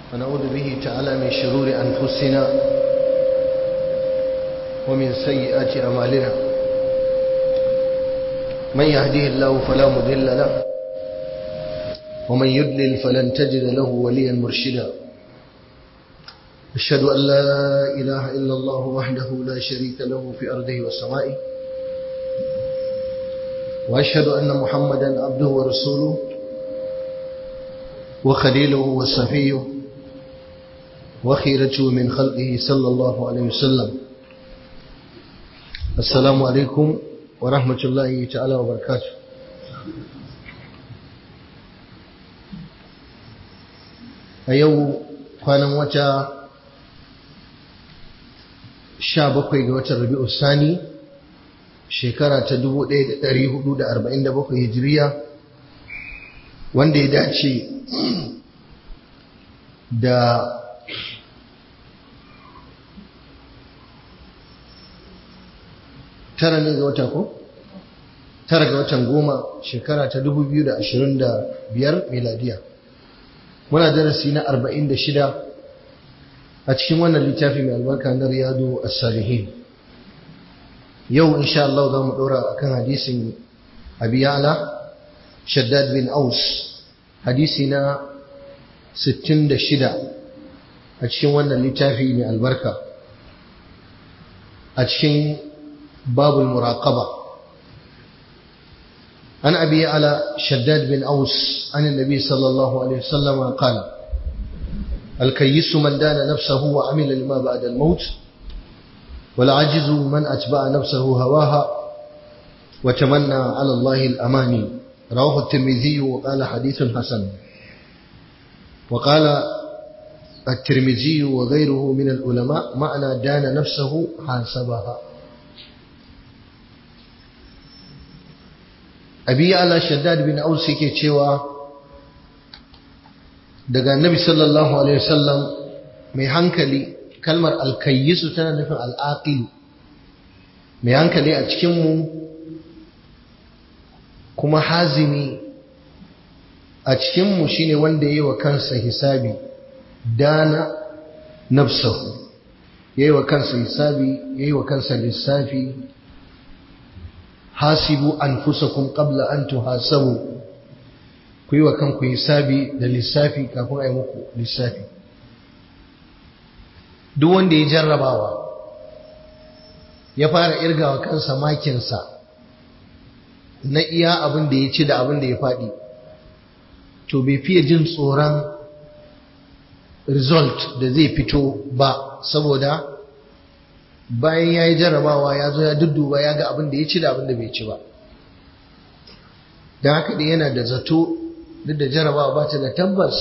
ونعوذ به تعالى من شرور أنفسنا ومن سيئات أعمالنا من يهديه الله فلا مضل له ومن يضلل فلن تجد له وليا مرشدا أشهد أن لا إله إلا الله وحده لا شريك له في أرضه وسمائه وأشهد أن محمدا عبده ورسوله وخليله وصفيه وخيرته من خلقه صلى الله عليه وسلم السلام عليكم ورحمة الله تعالى وبركاته a yau kwanan wata sha bakwai ga watan rabi'u sani shekara ta 1447 hijiriya wanda ya dace da tara ne ga wata ko? tara ga watan goma shekara ta 2025 miladiya muna darasi na 46 a cikin wannan littafi mai albarka na riyadu as-salihin yau insha Allah za mu ɗora a kan hadisin abiyala shaddad bin aus hadisi na 66 a cikin wannan littafi mai albarka a cikin babul muraqaba عن أبي على شداد بن أوس عن النبي صلى الله عليه وسلم قال الكيس من دان نفسه وعمل لما بعد الموت والعجز من أتبع نفسه هواها وتمنى على الله الأماني رواه الترمذي وقال حديث حسن وقال الترمذي وغيره من العلماء معنى دان نفسه حاسبها abi ala shaddad bin aus yake cewa daga annabi sallallahu alaihi wasallam mai hankali kalmar alkayyisu tana nufin al'aqil mai hankali a cikin mu kuma hazimi a cikin mu shine wanda yayi wa kansa hisabi dana nafsahu yayi wa kansa hisabi yayi wa kansa lissafi hasibu anfusakum qabla an tuhasabu ku yi wa kanku hisabi da lissafi kafin a yi muku lissafi duk wanda ya jarrabawa ya fara irgawa kansa makinsa na iya abin da ya ci da abin da ya faɗi to bai fiye jin tsoron result da zai fito ba saboda bayan ya yi jarrabawa ya zo ya dudduba ya ga abin da ya ci da abin da bai ci ba don haka da yana da zato duk da jarrabawa ba ta da tabbas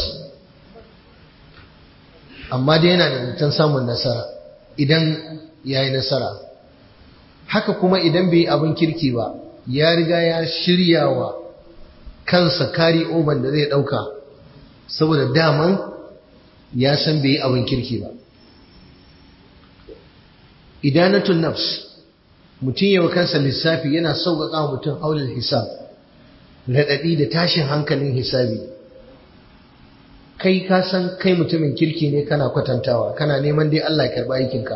amma dai yana da zaton samun nasara idan ya yi nasara haka kuma idan bai yi abin kirki ba ya riga ya shirya wa kansa kari oban da zai ɗauka saboda daman ya san bai yi abin kirki ba idanatun nafs mutum yawa kansa lissafi yana sauƙaƙa mutum haulul hisab raɗaɗi da tashin hankalin hisabi kai ka san kai mutumin kirki ne kana kwatantawa kana neman dai Allah ya karɓa aikinka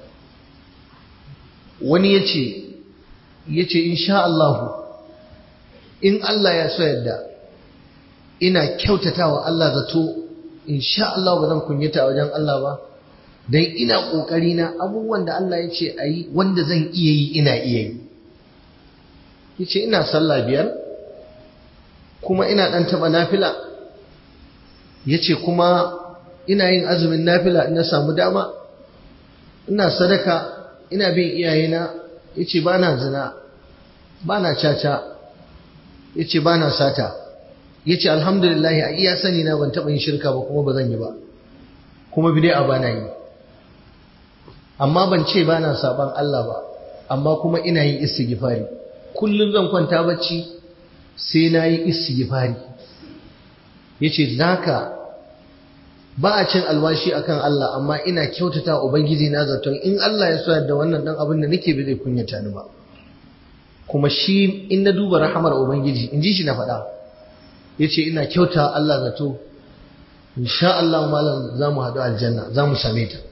wani ya ce ya ce insha Allahu in Allah ya so yadda ina kyautatawa Allah zato insha Allah ba zan kunyata wajen Allah ba don ina ƙoƙari na abubuwan da Allah ya ce a yi wanda zan iya yi ina iya yi ya ce ina sallah biyar kuma ina ɗan taɓa nafila ya ce kuma ina yin azumin nafila ina samu dama ina sadaka ina bin iyayena ya ce ba na zina ba na caca ya ce ba na sata ya ce alhamdulillahi a iya sani na ban taɓa yin shirka ba kuma ba zan yi ba kuma bidai a ba na yi amma ban ce ba na saban Allah ba amma kuma ina yin istighfari kullum zan kwanta bacci sai na yi istighfari yace zaka ba a cin alwashi akan Allah amma ina kyautata ubangiji na zaton in Allah ya so da wannan dan abin da nake bi zai kunyata ni ba kuma shi in na duba rahamar ubangiji in ji shi na faɗa yace ina kyauta Allah zato insha Allah malam za mu haɗu aljanna za mu same ta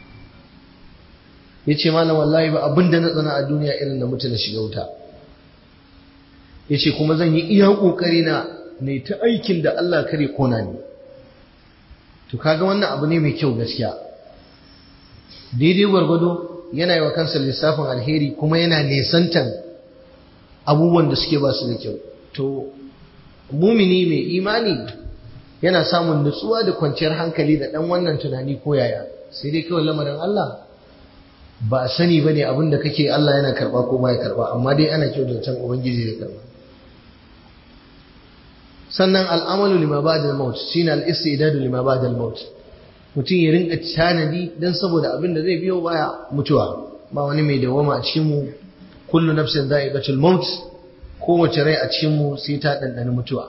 ya ce malam wallahi ba abin da na tsana a duniya irin da mutu na shiga wuta ya ce kuma zan yi iya ƙoƙari na ne ta aikin da Allah kare kona ne to kaga wannan abu ne mai kyau gaskiya daidai gwargwado yana yi wa kansa lissafin alheri kuma yana nesantan abubuwan da suke ba su da kyau to mumini mai imani yana samun nutsuwa da kwanciyar hankali da ɗan wannan tunani ko yaya sai dai kawai lamarin Allah ba a sani ba ne abin da kake Allah yana karɓa ko ba ya karɓa amma dai ana kyau da can Ubangiji ya karɓa sannan al'amalu lima ba da maut shine al-istidadu lima ba da maut mutum ya rinka tanadi dan saboda abin da zai biyo baya mutuwa ba wani mai dawama a cikin mu kullu nafsin dha'iqatul maut kowace rai a cikin mu sai ta dandana mutuwa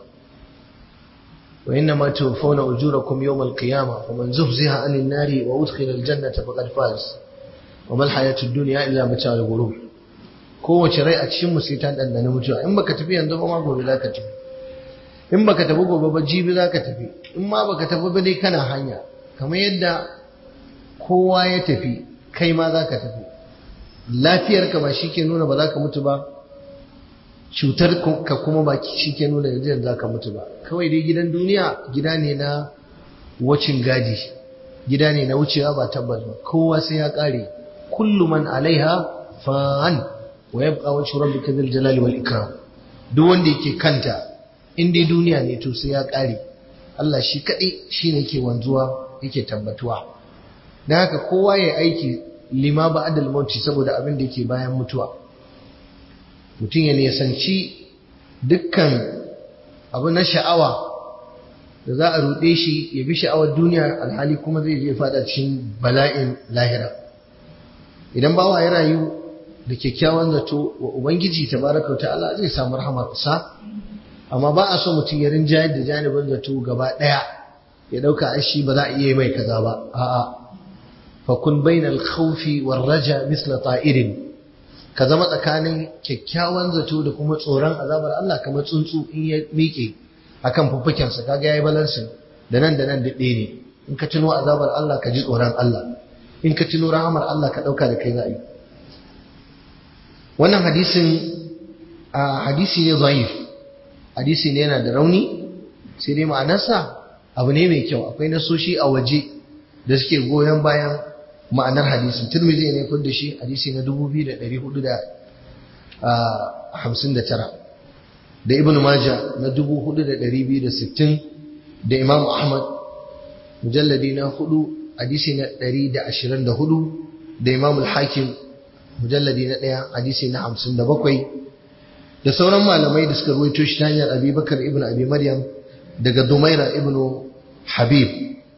wa inna ma tuwaffawna ujurakum yawmal qiyamah faman zuhziha 'anil nari wa udkhila al-jannata faqad faz wa mal hayatud dunya illa mata'ul ghurur kowace rai a cikin mu sai ta dandana mutuwa in baka tafi yanzu ba ma gobe zaka tafi in baka tafi gobe ba jibi zaka tafi in ma baka tafi ba dai kana hanya kamar yadda kowa ya tafi kai ma zaka tafi lafiyarka ba shi ke nuna ba za ka mutu ba cutar ka kuma ba shi ke nuna yanzu za ka mutu ba kawai dai gidan duniya gida ne na wacin gadi gida ne na wucewa ba tabbas ba kowa sai ya kare kullu man alaiha fan wa yabqa wajhu rabbika dhil jalali wal ikram duk wanda yake kanta in dai duniya ne to sai ya kare Allah shi kadai shine yake wanzuwa yake tabbatuwa dan haka kowa ya aiki lima ba'dal mauti saboda abin da yake bayan mutuwa mutum ya nisanci dukkan abu na sha'awa da za a ruɗe shi ya bi sha'awar duniya alhali kuma zai je fada cikin bala'in lahira idan bawa ya rayu da kyakkyawan zato wa ubangiji tabaraka wa ta'ala zai samu rahamarsa amma ba a so mutum ya rinjayar da janibin zato gaba ɗaya ya ɗauka ai shi ba za a iya mai kaza ba a'a fa kun bainal khawfi war raja misla ta'irin ka zama tsakanin kyakkyawan zato da kuma tsoron azabar Allah kamar tsuntsu in ya miƙe akan fuffukensa kaga yayi balansin da nan da nan da ɗaya ne in ka tuno azabar Allah ka ji tsoron Allah in ka tuno rahamar Allah ka ɗauka da kai za yi wannan hadisin a hadisi ne zaif hadisi ne yana da rauni sai dai ma'anarsa abu ne mai kyau akwai nasoshi a waje da suke goyon bayan ma'anar hadisin turmizi ne kun da shi hadisi na 2459 da ibn maja na 4260 da imam ahmad mujalladi na 4 hadisi na 124 da imam al-hakim mujalladi na 1 hadisi na 57 da sauran malamai da suka ruwaito shi ta hanyar abubakar ibn abi maryam daga dumaira ibn habib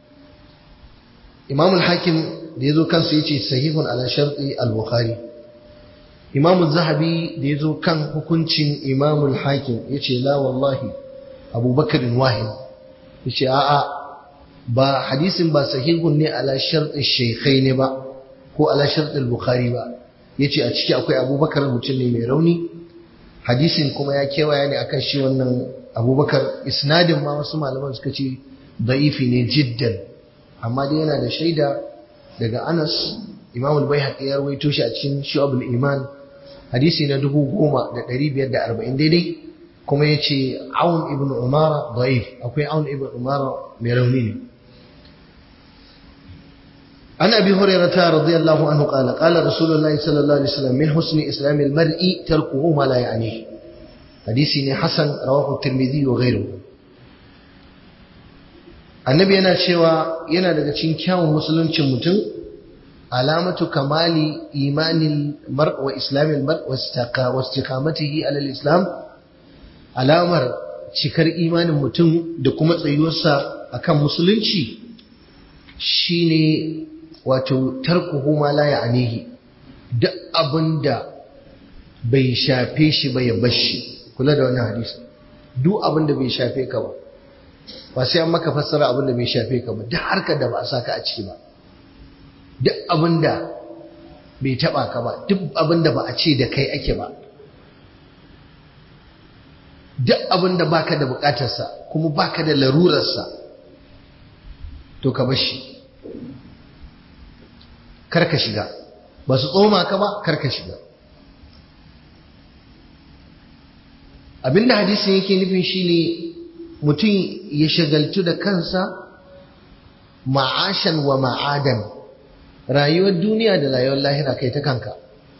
imam al-hakim da ya zo kansa ya ce sahihun ala sharɗi al-bukhari imamu zahabi da ya zo kan hukuncin imamul hakim ya ce la wallahi abubakarin wahin ya ce a'a ba hadisin ba sahihun ne ala sharɗin shekai ne ba ko ala sharɗin bukhari ba ya ce a ciki akwai abubakar mutum ne mai rauni hadisin kuma ya kewaya ne akan shi wannan abubakar isnadin ma wasu malaman suka ce da'ifi ne jiddan amma dai yana da shaida daga Anas Imam al-Baihaqi ya rawaito shi a cikin Shu'abul Iman hadisi na 10540 daidai kuma yace Aun ibn Umara da'if akwai Aun ibn Umara mai rauni ne An Abi Hurairah radiyallahu anhu qala qala Rasulullah sallallahu alaihi wasallam min husni islam al-mar'i tarkuhu ma la ya'ni hadisi ne hasan rawahu Tirmidhi wa ghayruhu annabi yana cewa yana daga cikin kyawun musuluncin mutum alamatu kamali imanin mar wa islamin mar wa istiqamatihi ala islam alamar cikar imanin mutum da kuma tsayuwarsa akan musulunci shine wato tarkuhu ma la ya'nihi duk abinda bai shafe shi ba ya bashi kula da wannan hadisi duk abinda bai shafe ka ba ba sai an maka fassara abin da bai shafe ka ba duk harkar da ba a saka a ciki ba duk abin da bai taba ka ba duk abin da ba a ce da kai ake ba duk abin da baka da bukatarsa kuma baka da larurarsa to ka bashi kar ka shiga ba su tsoma ka ba kar ka shiga abinda hadisin yake nufin shine mutum ya shagaltu da kansa ma'ashan wa ma'adan rayuwar duniya da rayuwar lahira kai ta kanka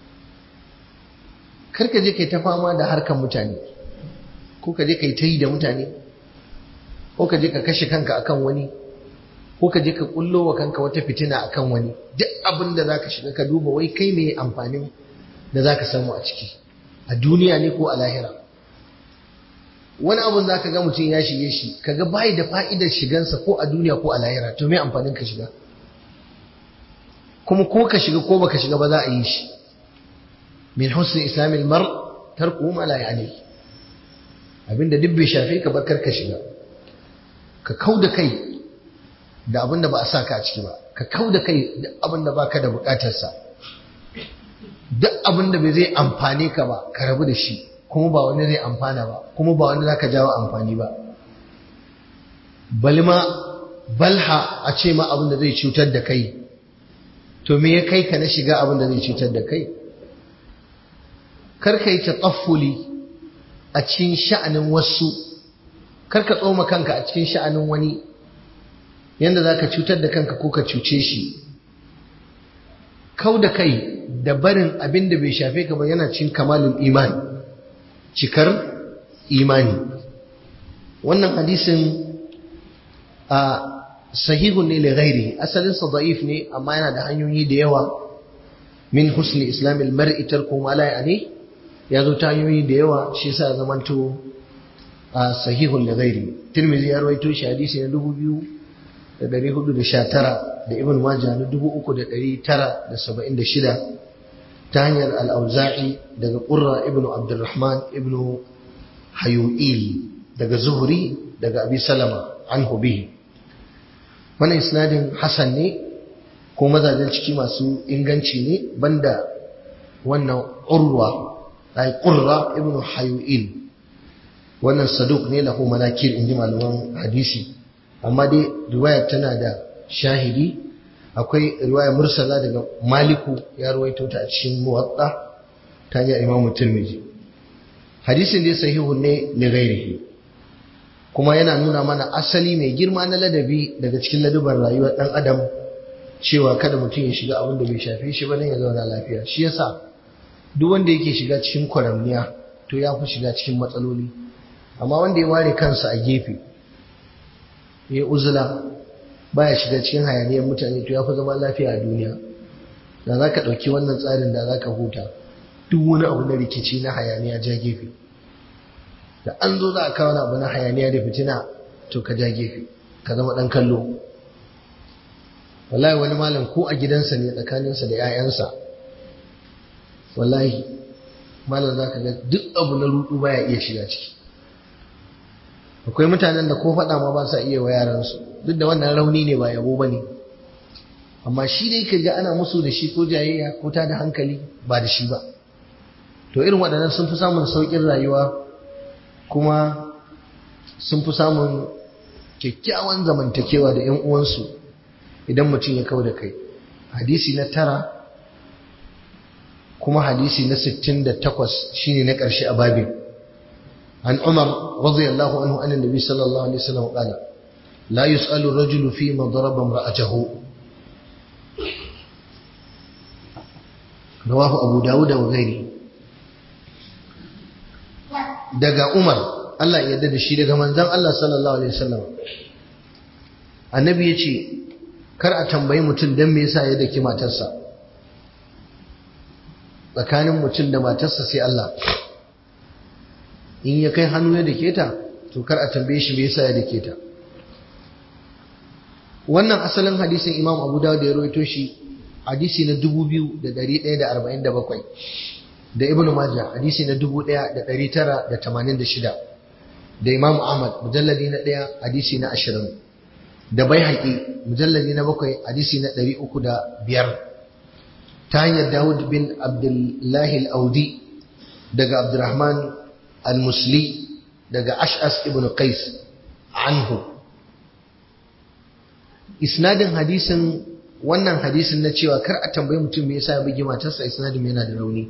karka je kai ta fama da harkar mutane ko ka je kai ta yi da mutane ko ka je ka kashe kanka akan wani ko ka je ka kullo wa kanka wata fitina akan wani duk abin da zaka shiga ka duba wai kai me amfanin da zaka samu a ciki a duniya ne ko a lahira wani abun za ka ga mutum ya shige shi kaga bai da fa'idar shigansa ko a duniya ko a lahira to me amfanin ka shiga kuma ko ka shiga ko baka shiga ba za a yi shi min husni islamil mar tarku ma la yani abinda duk bai shafe ka ba ka shiga ka kau da kai da abin da ba a sa ka a ciki ba ka kau da kai da abin da baka da bukatarsa duk abin da bai zai amfane ka ba ka rabu da shi kuma ba wani zai amfana ba kuma ba wani zaka jawo amfani ba balma balha a ce ma abin da zai cutar da kai to me ya kai ka na shiga abin da zai cutar da kai kar ka yi tataffuli a cikin sha'anin wasu kar ka tsoma kanka a cikin sha'anin wani yanda zaka cutar da kanka ko ka cuce shi kau da kai da barin abin da bai shafe ka ba yana cin kamalin imani cikar imani wannan hadisin a sahihun ne li ghairi asalin sa da'if ne amma yana da hanyoyi da yawa min husni islamil mar'i tarku ma la ya'ni ya zo ta hanyoyi da yawa shi yasa zamanto a sahihun li ghairi tirmidhi ya rawaito shi hadisi na 2419 da ibn majah na 3976 ta hanyar al-auza'i daga qurra ibn abdurrahman ibn hayu'il daga zuhri daga abi salama anhu bihi wannan isnadin hasan ne ko mazajen ciki masu inganci ne banda wannan urwa ay qurra ibn hayu'il wannan saduk ne lahu manakir inji malaman hadisi amma dai riwayar tana da shahidi akwai riwaya mursala daga maliku ya ruwaito ta a cikin muwatta ta hanyar imam tirmidhi hadisin dai sahihu ne li ghairihi kuma yana nuna mana asali mai girma na ladabi daga cikin ladubar rayuwar dan adam cewa kada mutum ya shiga abin da bai shafe shi ba dan ya zauna lafiya shi yasa duk wanda yake shiga cikin kwaramniya to ya fi shiga cikin matsaloli amma wanda ya ware kansa a gefe ya uzula baya shiga cikin hayaniyar mutane to ya fi zama lafiya a duniya da za ka ɗauki wannan tsarin da za ka huta duk wani abu na rikici na hayaniya ja gefe da an zo za a kawo abu na hayaniya da fitina to ka ja gefe ka zama ɗan kallo wallahi wani malam ko a gidansa ne tsakaninsa da 'ya'yansa wallahi malam za ka ga duk abu na rudu baya iya shiga ciki akwai mutanen da ko faɗa ma ba sa iya wa yaransu duk da wannan rauni ne ba yabo ba ne amma shi dai ka ga ana musu da shi ko jayayya ko ta da hankali ba da shi ba to irin waɗannan sun fi samun sauƙin rayuwa kuma sun fi samun kyakkyawan zamantakewa da 'yan uwansu idan mutum ya kau da kai hadisi na tara kuma hadisi na sittin da takwas shine na ƙarshe a babin عن عمر رضي الله عنه أن النبي صلى الله عليه وسلم قال لا يسأل الرجل فيما ضرب امرأته رواه أبو داود وغيره daga Umar Allah ya yarda da shi daga manzon Allah sallallahu alaihi wasallam annabi ya ce kar a tambayi mutum dan me yasa ya daki matarsa tsakanin mutum da matarsa sai Allah in ya kai hannu ya dake ta to kar a tambaye shi me yasa ya dake ta wannan asalin hadisin Imam Abu Dawud ya rawaito shi hadisi na 2147 da Ibn Majah hadisi na 1986 da Imam Ahmad mujalladi na 1 hadisi na 20 da Baihaqi mujalladi na 7 hadisi na 305 ta hanyar Dawud bin Abdullah al-Audi daga Abdurrahman al-musli daga ash'as ibn qais anhu isnadin hadisin wannan hadisin na cewa kar a tambayi mutum me yasa ya bugi matarsa isnadin yana da rauni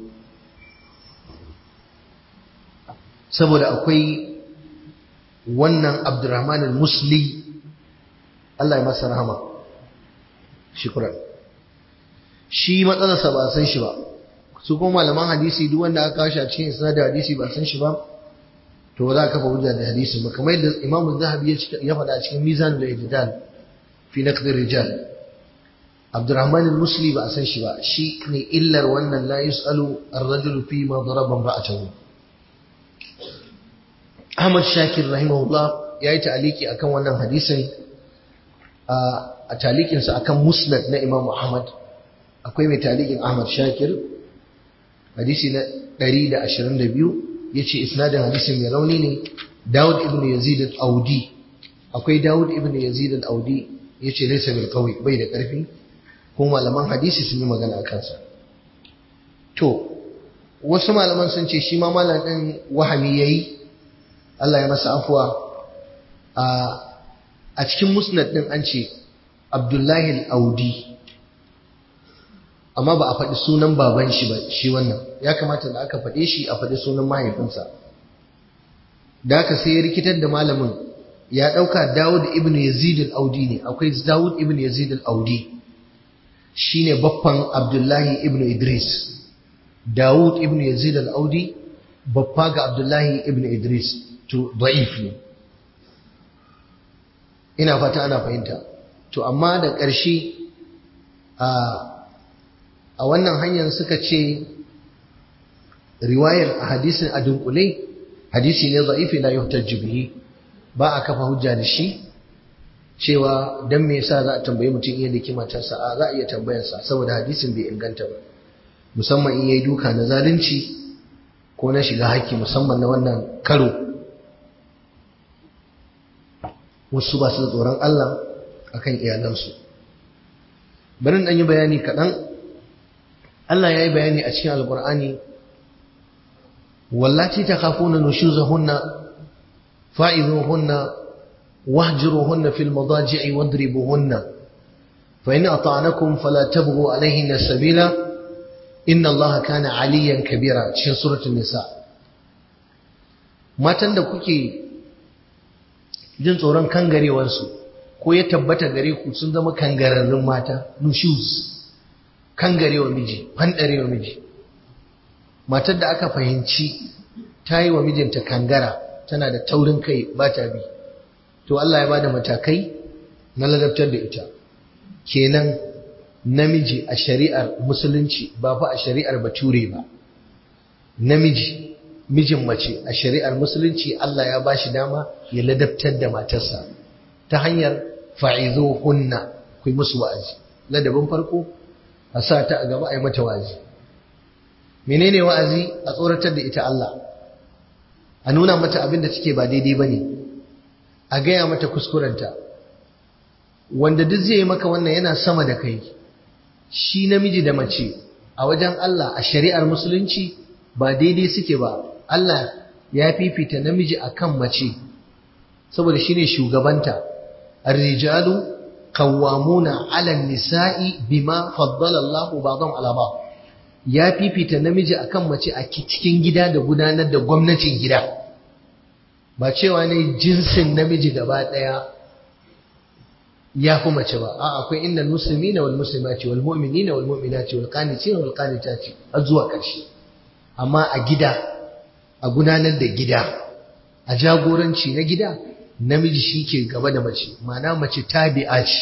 saboda akwai wannan Abdurrahman al-Musli Allah ya masa rahama shukran shi matsalarsa ba san shi ba su kuma malaman hadisi duk wanda aka kawo shi a cikin isnadin hadisi ba san shi ba to ba za ka kafa hujja da hadisin ba kamar yadda Imam Zahabi ya faɗa a cikin Mizanul I'tidal fi naqd rijal Abdurrahman al-Musli ba a san shi ba shi ne illar wannan la yusalu ar-rajulu fi ma daraba imra'atahu Ahmad Shakir rahimahullah ya yi ta'aliki akan wannan hadisin a talikinsa akan musnad na Imam Ahmad akwai mai talikin Ahmad Shakir hadisi na 122 yace isnadin hadisin mai rauni ne Dawud ibn Yazid al-Audi akwai Dawud ibn Yazid al-Audi yace laysa bil qawi bai da karfi ko malaman hadisi sun yi magana a kansa to wasu malaman sun ce shi ma malam din wahami yayi Allah ya masa afuwa a cikin musnad din an ce Abdullahi al-Audi amma ba a faɗi sunan baban shi ba shi wannan ya kamata da aka faɗe shi a faɗi sunan mahaifinsa da aka sai ya rikitar da malamin ya ɗauka Dawud ibn Yazid al-Audi ne akwai Dawud ibn Yazid al-Audi shine baffan Abdullahi ibn Idris Dawud ibn Yazid al-Audi baffa ga Abdullahi ibn Idris to da'if ne ina fata ana fahimta to amma da ƙarshe a wannan hanyar suka ce riwayar a hadisin a dunkule hadisi ne za'ifi la yuhtajju bihi ba a kafa hujja da shi cewa dan me yasa za a tambayi mutum iya da kimatarsa a za a iya tambayarsa saboda hadisin bai inganta ba musamman in yayi duka na zalunci ko na shiga haƙƙi musamman na wannan karo wasu ba su da tsoron Allah akan iyalansu bari dan yi bayani kaɗan Allah ya yi bayani a cikin alƙur'ani wallati ta kafuna nushuzahunna fa'izuhunna wahjuruhunna fil madaji'i wadribuhunna fa in ata'anakum fala tabghu alayhinna sabila inna Allah kana aliyan kabira cikin suratul nisa matan da kuke jin tsoron kangarewarsu ko ya tabbata gare ku sun zama kangararrun mata nushuz kangarewa miji fandarewa miji matar da aka fahimci ta yi wa mijinta kangara tana da taurin kai ba ta bi to Allah ya ba da matakai na ladabtar da ita kenan namiji a shari'ar musulunci ba fa a shari'ar bature ba namiji mijin mace a shari'ar musulunci Allah ya ba shi dama ya ladabtar da matarsa ta hanyar fa'izo hunna ku musu wa'azi ladabin farko a sa ta a gaba a yi mata wa'azi menene wa'azi a tsoratar da ita Allah a nuna mata abin da take ba daidai ba ne a gaya mata kuskurenta wanda duk zai yi maka wannan yana sama da kai shi namiji da mace a wajen Allah a shari'ar musulunci ba daidai suke ba Allah ya fifita namiji akan mace saboda shine shugabanta ar-rijalu qawwamuna 'ala an-nisa'i bima faddala Allahu ba'dhum 'ala ba'd ya fifita namiji akan mace a cikin gida da gudanar da gwamnatin gida ba cewa ne jinsin namiji gaba daya ya fi mace ba a akwai inda muslimina wal muslimati wal mu'minina wal mu'minati wal qanitina wal qanitati har zuwa ƙarshe amma a gida a gudanar da gida a jagoranci na gida namiji shi ke gaba da mace ma'ana mace tabi'a ce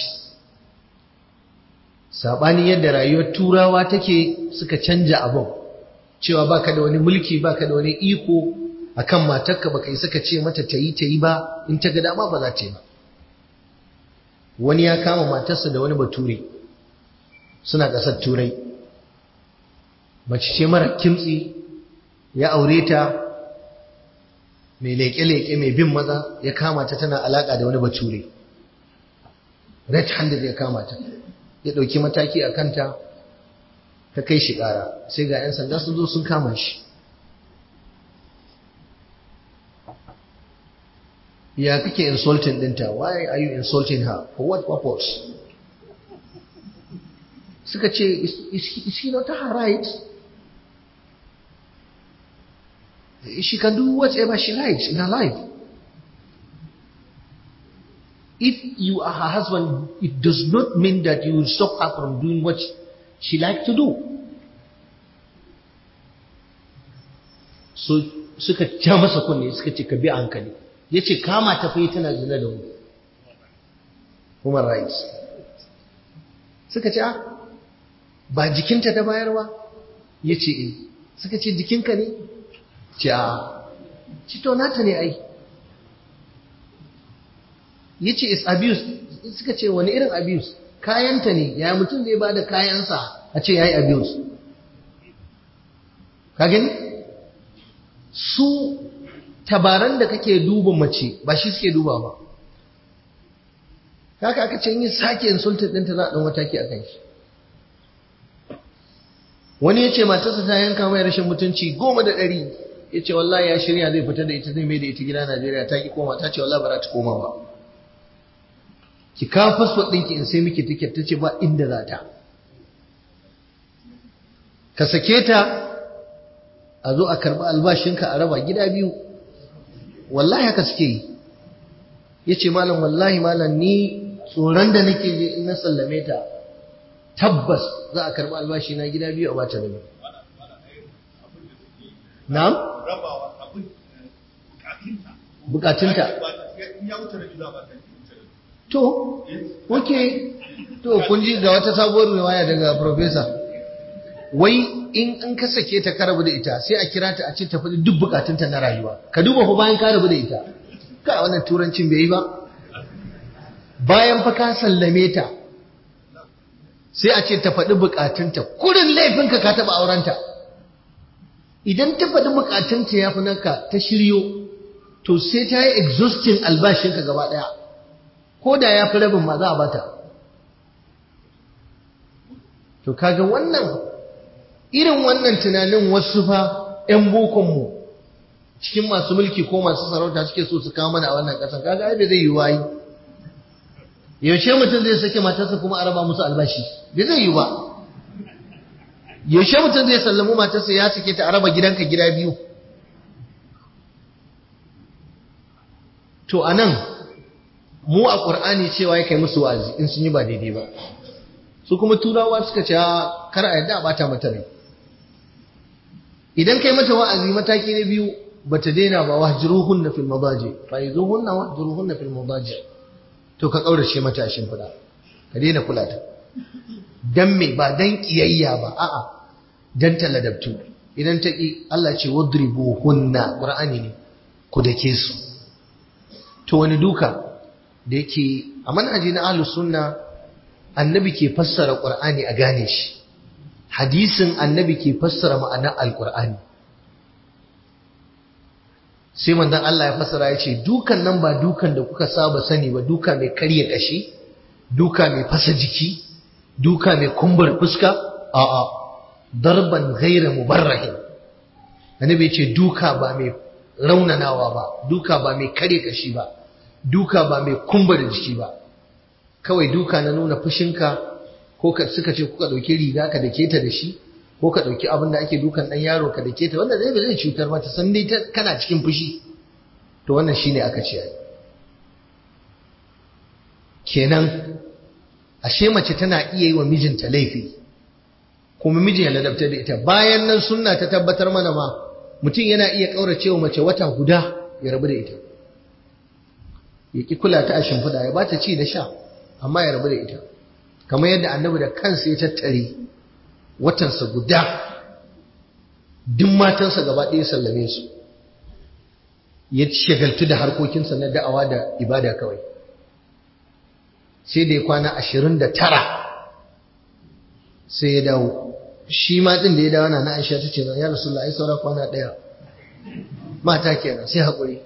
sabani yadda rayuwar turawa take suka canja abin cewa baka da wani mulki baka da wani iko akan matarka baka yi suka ce mata tayi tayi ba in ta ga dama ba za ta yi ba wani ya kama matarsa da wani bature suna ƙasar turai mace ce mara kimtsi ya aure ta mai leƙe-leƙe mai bin maza ya kama ta tana alaƙa da wani bature red handed ya kama ta ya ɗauki mataki a kanta ta kai shi ƙara sai ga 'yan sanda sun zo sun kama shi ya kake insulting ɗinta why are you insulting her for what purpose suka ce is he not her right she can do whatever she likes in her life if you are her husband it does not mean that you will stop her from doing what she likes to do so suka ja masa kunne suka ce ka bi hankali ya ce kama ta fa tana zina da mu human rights suka ce ba jikinta ta bayarwa ya ce eh suka ce jikinka ne ce a ci to nata ne ai ya ce is abuse suka ce wani irin abuse kayanta ne ya mutum zai ba da kayansa a ce ya yi abuse ka gani su tabaran da kake duba mace ba shi suke duba ba haka aka ce yi sake insulted ɗinta za a ɗan mataki a kan shi wani ya ce matarsa ta yanka mai rashin mutunci goma da ɗari ya ce wallahi ya shirya zai fita da ita zai mai da ita gida Najeriya ta ki koma ta ce wallahi ba za ta koma ba ki kawo fasfot ɗinki in sai miki tiket ta ce ba inda za ta ka sake ta a zo a karɓi albashinka a raba gida biyu wallahi haka suke yi ya ce malam wallahi malam ni tsoron da nake je in na sallame ta tabbas za a karɓi albashi na gida biyu a bata da na'am bukatunta to ok to kun ji ga wata sabuwar riwaya daga professor wai in an ka sake ta ka rabu da ita sai a kira ta a ce ta faɗi duk bukatunta na rayuwa ka duba fa bayan ka rabu da ita ka wannan turancin bai yi ba bayan fa ka sallame ta sai a ce ta faɗi bukatunta kurin laifinka ka taɓa aurenta idan ta faɗi bukatunta ya fi naka ta shiryo to sai ta yi exhausting albashinka gaba ɗaya ko da ya fi rabin ma za a bata to kaga wannan irin wannan tunanin wasu fa 'yan bokonmu cikin masu mulki ko masu sarauta suke so su kawo mana a wannan ƙasar kaga ai bai zai yi wayi yaushe mutum zai sake matarsa kuma a raba musu albashi bai zai yi ba yaushe mutum zai sallamu matarsa ya sake ta a raba gidanka gida biyu to anan mu a ƙur'ani cewa ya kai musu wa'azi in sun yi ba daidai ba su kuma turawa suka ce kar a yadda a bata mata rai idan kai mata wa'azi mataki na biyu bata daina ba wahjuruhunna fil madaji fa yuzuhunna wahjuruhunna fil madaji to ka kaurace mata a shimfiɗa ka daina kula ta dan me ba dan kiyayya ba a'a dan taladabtu idan ta ki Allah ce wadribuhunna qur'ani ne ku dake su to wani duka da yake a manhaji na ahlus sunna annabi ke fassara qur'ani a gane shi hadisin annabi ke fassara ma'anar alqur'ani sai manzon Allah ya fassara ya ce dukan nan ba dukan da kuka saba sani ba duka mai karya kashi duka mai fasa jiki duka mai kumbar fuska a'a darban ghaira mubarrahin annabi ya ce duka ba mai raunanawa ba duka ba mai karya kashi ba duka ba mai kumbar jiki ba kawai duka na nuna fushinka ko ka suka ce kuka dauki riga ka dake ta da shi ko ka dauki abin da ake dukan dan yaro ka dake ta wanda zai ba zai cutar mata san dai kana cikin fushi to wannan shine aka ce ai kenan ashe mace tana iya yi wa mijinta laifi kuma miji ya ladabtar da ita bayan nan sunna ta tabbatar mana ma mutum yana iya kaurace wa mace wata guda ya rabu da ita ya ki kula ta a shimfiɗa ya bata ci da sha amma ya rabu da ita kamar yadda annabi da kansa ya tattare watansa guda duk matansa gaba ɗaya sallame su ya shagaltu da harkokinsa na da'awa da ibada kawai sai da ya kwana ashirin da tara sai ya dawo shi ma ɗin da ya dawo na na aisha ta ce ya rasu ai saura kwana ɗaya mata kenan sai haƙuri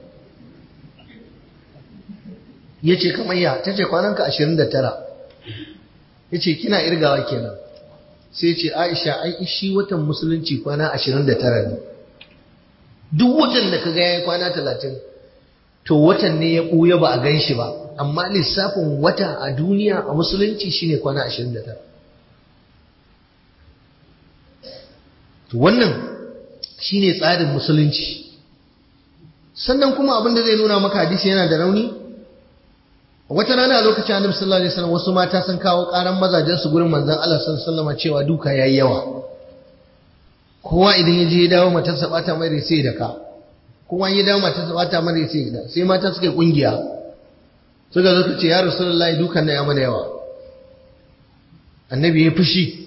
ya ce kamar ya ta ce kwananka ashirin da tara ya ce kina irgawa kenan sai ce aisha ai shi watan musulunci kwana ashirin da tara ne duk watan da ka ga ya kwana talatin to watan ne ya ɓuya ba a gan shi ba amma lissafin wata a duniya a musulunci shine kwana ashirin da tara to wannan shine tsarin musulunci sannan kuma abin da zai nuna maka hadisi yana da rauni wata rana a lokacin annabi sallallahu alaihi wasallam wasu mata sun kawo karan mazajen su gurin manzon Allah sallallahu alaihi wasallam cewa duka yayi yawa kowa idan ya je ya dawo matarsa bata mai rai sai da ka kowa ya dawo matarsa bata mai rai sai da sai mata suka kungiya suka zo ce ya rasulullahi dukan nan ya mana yawa annabi ya fushi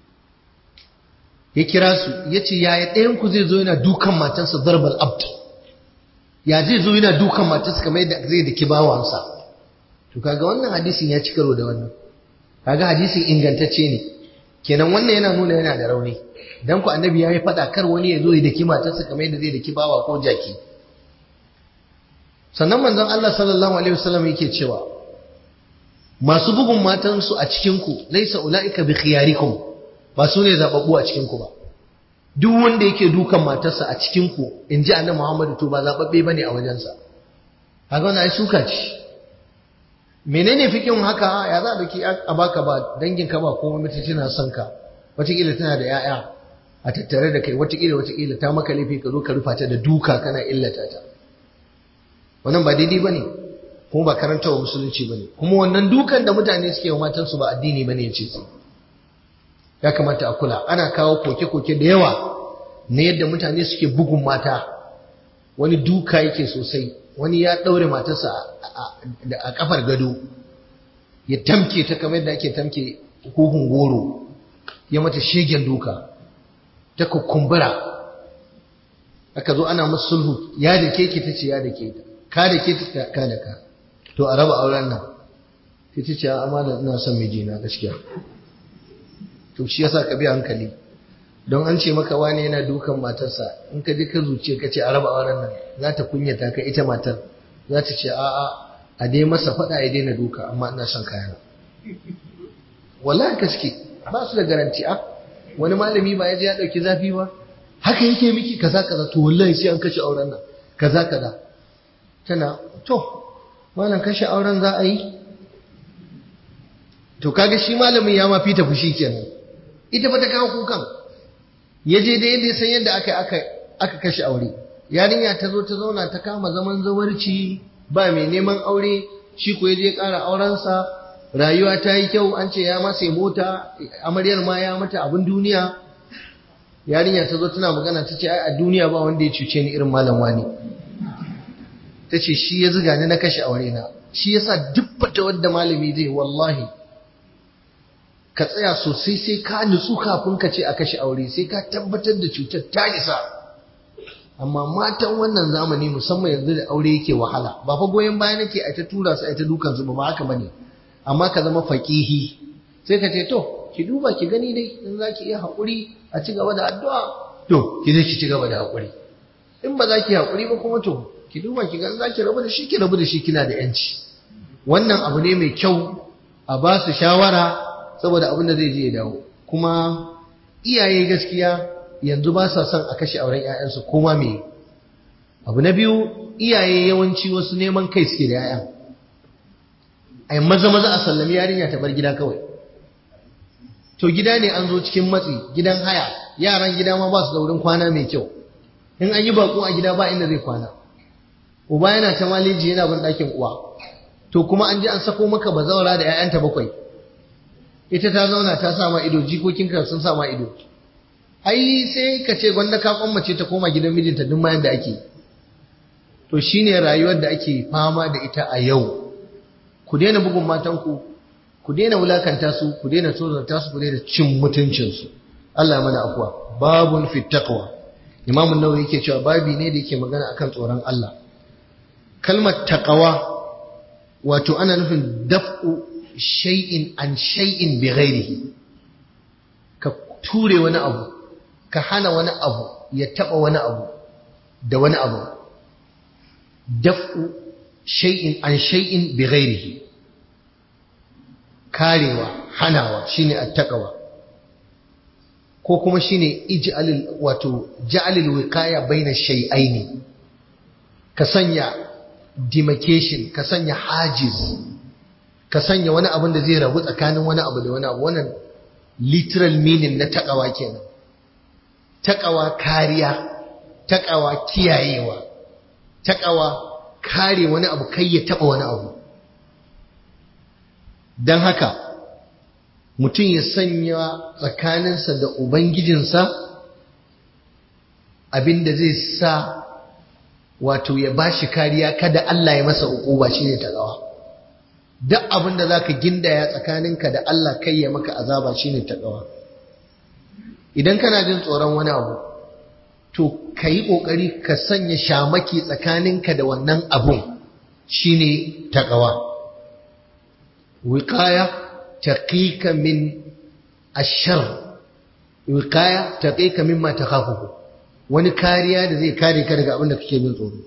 ya kira su ya ce yaya ɗayan ku zai zo yana dukan matarsa zarbal abd ya zai zo yana dukan matarsa kamar yadda zai da kibawansa to kaga wannan hadisin ya ci karo da wannan kaga hadisin ingantacce ne kenan wannan yana nuna yana da rauni dan ku annabi ya yi faɗa kar wani ya zo ya daki matarsa kamar yadda zai daki bawa ko jaki sannan manzon Allah sallallahu alaihi wasallam yake cewa masu bugun matansu a cikin ku laysa ulaika bi khiyarikum ba su ne zababbu a cikin ku ba duk wanda yake dukan matarsa a cikin ku inji annabi Muhammad to ba zababbe bane a wajensa kaga wannan ai suka ce menene fikin haka ya za a daki a baka ba dangin ka ba kuma mutum tana son ka wataƙila tana da 'ya'ya a tattare da kai wataƙila wataƙila ta maka laifi ka zo ka rufa ta da duka kana illata ta wannan ba daidai bane kuma ba karanta wa musulunci bane kuma wannan dukan da mutane suke wa matansu ba addini bane ya ce su ya kamata a kula ana kawo koke-koke da yawa na yadda mutane suke bugun mata wani duka yake sosai wani ya ɗaure matarsa a kafar gado ya tamke ta kamar yadda ake tamke huhun goro ya mata shegen duka ta kukumbura aka zo ana musu sulhu ya da ke ta ce ya da ke ta ka da ke ta ka da ka to a raba auren nan sai ta ce amana ina son mijina gaskiya to shi yasa ka bi hankali don an ce maka wani yana dukan matarsa in ka ji ka zuciya ka ce a raba auren nan za ta kunyata ka ita matar za ta ce a'a a dai masa faɗa ya daina duka amma ina son kayana wallahi ka suke ba su da garanti a wani malami ba ya je ya ɗauki zafi ba haka yake miki kaza kaza to wallahi sai an kashe auren nan kaza kaza tana to malam kashe auren za a yi to kaga shi malamin ya ma fita fushi kenan ita fa ta kawo kukan ya je da yadda san yadda aka aka aka kashe aure yarinya ta zo ta zauna ta kama zaman zawarci ba mai neman aure shi ko ya je ƙara aurensa rayuwa ta yi kyau an ce ya masa mota amaryar ma ya mata abin duniya yarinya ta zo tana magana ta ce ai a duniya ba wanda ya cuce ni irin malam wani ta ce shi ya zuga ni na kashe aure na shi yasa duk fata wadda malami zai wallahi ka tsaya sosai sai ka nutsu kafin ka ce a kashe aure sai ka tabbatar da cutar ta isa amma matan wannan zamani musamman yanzu da aure yake wahala ba fa goyon baya nake a ta tura su a ta dukan su ba ba haka bane amma ka zama faqihi sai ka ce to ki duba ki gani dai in za ki iya haƙuri a ci gaba da addu'a to ki zai ki ci gaba da haƙuri in ba za ki haƙuri ba kuma to ki duba ki ga za ki rabu da shi ki rabu da shi kina da yanci wannan abu ne mai kyau a ba su shawara saboda abin da zai je ya dawo kuma iyaye gaskiya yanzu ba sa son a kashe auren 'ya'yansu koma me abu na biyu iyaye yawanci wasu neman kai suke da 'ya'yan ai maza maza a sallami yarinya ta bar gida kawai to gida ne an zo cikin matsi gidan haya yaran gida ma ba su da wurin kwana mai kyau in an yi bako a gida ba inda zai kwana uba yana ta maliji yana bin ɗakin uwa to kuma an ji an sako maka bazawara da 'ya'yanta bakwai ita ta zauna ta sa ma ido jikokinka sun sa ma ido ai sai ka ce gwanda ka kwammace ta koma gidan mijinta duk mayan da ake to shine rayuwar da ake fama da ita a yau ku daina bugun matanku ku daina wulakanta su ku daina tozarta su ku daina cin mutuncin su Allah mana afuwa babun fit taqwa Imam an-Nawawi yake cewa babi ne da yake magana akan tsoron Allah kalmar taqwa wato ana nufin daf'u shay'in an shay'in bi ghairihi ka ture wani abu ka hana wani abu ya taba wani abu da wani abu daf'u shay'in an shay'in bi ghairihi karewa hanawa shine attaqwa ko kuma shine ij'alil wato ja'alil wiqaya baina shay'aini ka sanya demarcation ka sanya hajiz ka sanya wani abin da zai rabu tsakanin wani abu da wani abu wannan literal meaning na taqwa kenan taƙawa kariya taƙawa kiyayewa taƙawa kare wani abu kai ya taɓa wani abu don haka mutum ya sanya tsakaninsa da ubangijinsa abinda zai sa wato ya bashi kariya kada Allah ya masa uquba shine taqwa duk abinda zaka gindaya tsakaninka da Allah kai ya maka azaba shine taqwa idan kana jin tsoron wani abu to kai kokari ka sanya shamaki tsakaninka da wannan abun shine taqwa wiqaya taqika min ash-shar wiqaya taqika mimma takhafuhu wani kariya da zai kare ka daga abin da kake jin tsoro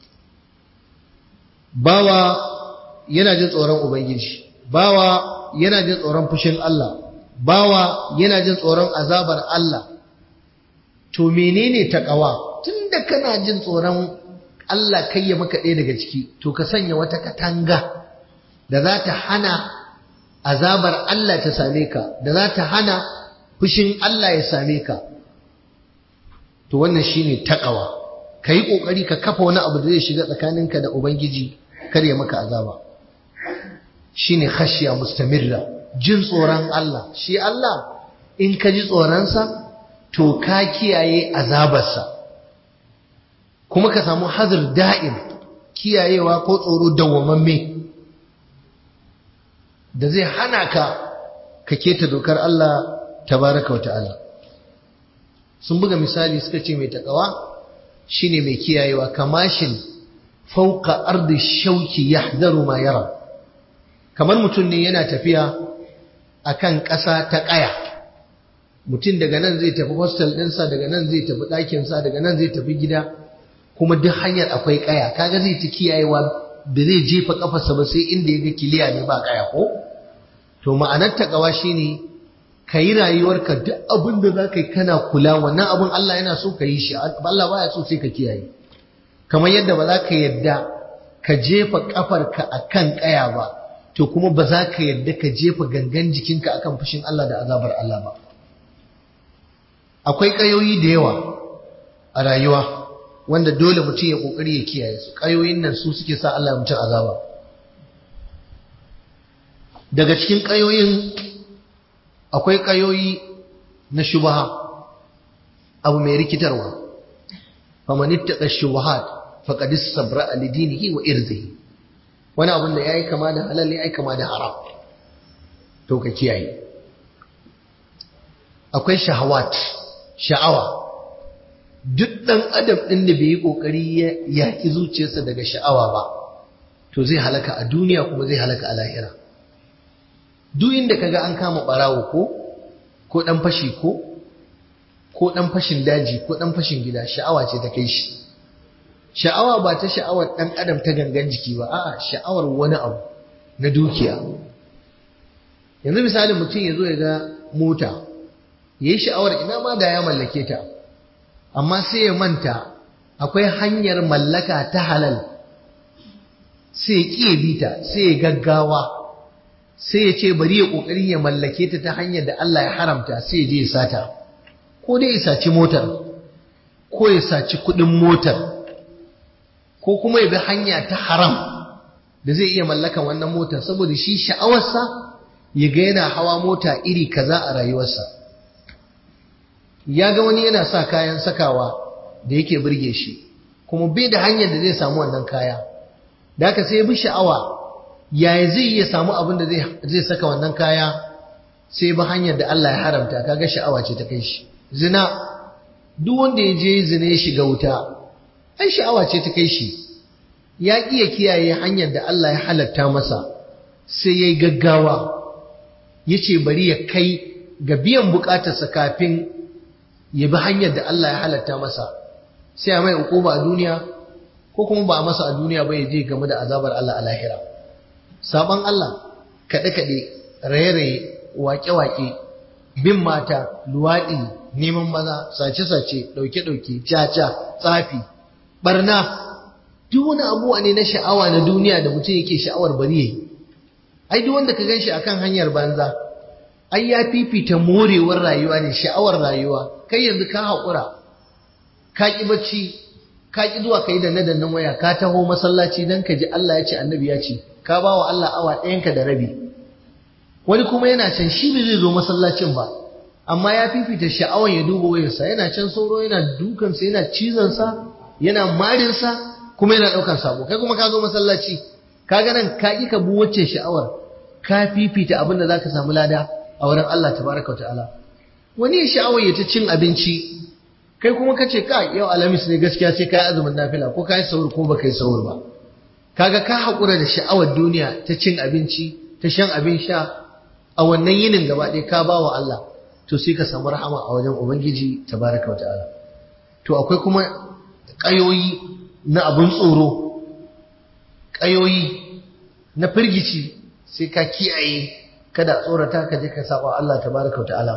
bawa yana jin tsoron ubangiji bawa yana jin tsoron fushin Allah bawa yana jin tsoron azabar Allah to menene takawa tunda kana jin tsoron Allah kai ya maka ɗaya daga ciki to ka sanya wata katanga da za ta hana azabar Allah ta same ka da za ta hana fushin Allah ya same ka to wannan shine taqwa kai kokari ka kafa wani abu da zai shiga tsakaninka da ubangiji kar ya maka azaba shine khashiya mustamirra jin tsoron Allah shi Allah in ka ji tsoronsa to ka kiyaye azabarsa kuma ka samu hazir da'im kiyayewa ko tsoro dawwamamme da zai hana ka ka keta dokar Allah tabaraka wa ta'ala sun buga misali suka ce mai takawa shine mai kiyayewa kamashin fauka ardi shauki yahdaru ma yara kamar mutum ne yana tafiya akan ƙasa ta ƙaya mutum daga nan zai tafi hostel ɗinsa daga nan zai tafi ɗakinsa daga nan zai tafi gida kuma duk hanyar akwai ƙaya kaga zai ta kiyayewa da zai jefa ƙafarsa ba sai inda ya ga kiliya ne ba ƙaya ko to ma'anar takawa shine ka yi rayuwarka duk abin da za ka yi kana kula wannan abin Allah yana so ka yi shi Allah baya so sai ka kiyaye kamar yadda ba za ka yadda ka jefa kafarka a kan ƙaya ba to kuma ba za ka yadda ka jefa gangan jikinka akan fushin Allah da azabar Allah ba akwai ƙayoyi da yawa a rayuwa wanda dole mutum ya ƙoƙari ya kiyaye su ƙayoyin nan su suke sa Allah ya mutum azaba daga cikin ƙayoyin akwai ƙayoyi na shubaha abu mai rikitarwa faman ittaqa shubahat faqad istabra li dinihi wa irdihi wani abun da yayi kama da halal yayi kama da haram to ka kiyaye akwai shahawat sha'awa duk dan adam din da bai yi kokari ya yaki zuciyarsa daga sha'awa ba to zai halaka a duniya kuma zai halaka a lahira duk inda kaga an kama barawo ko ko dan fashi ko ko dan fashin daji ko dan fashin gida sha'awa ce ta kai shi sha'awa ba ta sha'awar dan adam ta gangan jiki ba a'a sha'awar wani abu na dukiya yanzu misali mutum ya zo ya ga mota yayi sha'awar ina ma da ya mallake ta amma sai ya manta akwai hanyar mallaka ta halal sai ya ƙiye bita sai ya gaggawa sai ya ce bari ya kokari ya mallake ta ta hanyar da Allah ya haramta sai ya je ya sata ko dai ya saci motar ko ya saci kudin motar ko kuma ya bi hanya ta haram da zai iya mallakan wannan motar saboda shi sha'awarsa ya ga yana hawa mota iri kaza a rayuwarsa ya ga wani yana sa kayan sakawa da yake burge shi kuma bai da hanyar da zai samu wannan kaya da haka sai ya bi sha'awa yaya zai iya samu abin da zai saka wannan kaya sai ba hanyar da Allah ya haramta kaga sha'awa ce ta kai shi zina duk wanda ya je zina ya shiga wuta ai sha'awa ce ta kai shi ya iya kiyaye hanyar da Allah ya halatta masa sai yayi gaggawa yace bari ya kai ga biyan bukatarsa kafin ya bi hanyar da Allah ya halatta masa sai a mai hukuma a duniya ko kuma ba a masa a duniya ba ya je game da azabar Allah a lahira sabon Allah kaɗe-kaɗe raye-raye wake-wake bin mata luwaɗi neman maza sace-sace ɗauke-ɗauke caca tsafi barna duk wani abuwa ne na sha'awa na duniya da mutum yake sha'awar bari yayi ai duk wanda ka ganshi akan hanyar banza ai ya fifita morewar rayuwa ne sha'awar rayuwa kai yanzu ka haƙura ka ƙi bacci ka ƙi zuwa kai da nadannin waya ka taho masallaci don ka ji Allah ya ce annabi ya ce ka ba wa Allah awa ɗayanka da rabi wani kuma yana can shi bai zai zo masallacin ba amma ya fifita sha'awar ya duba wayarsa yana can sauro yana dukansa yana cizonsa yana marinsa kuma yana ɗaukar sabo kai kuma ka zo masallaci ka ga nan ka ƙi ka bu wacce sha'awar ka fifita abin da zaka samu lada a wurin Allah tabaraka wa ta'ala wani ya sha'awar ya ta cin abinci kai kuma kace ka yau alhamis ne gaskiya sai kai azumin nafila ko kai sahur ko baka yi sahur ba kaga ka haƙura da sha'awar duniya ta cin abinci ta shan abin sha a wannan yinin gaba ɗaya ka ba wa Allah to sai ka samu rahama a wajen ubangiji tabaraka wa ta'ala to akwai kuma ƙayoyi na abun tsoro ƙayoyi na firgici sai ka kiyaye kada tsorata ka je ka saba Allah tabaraka wa ta'ala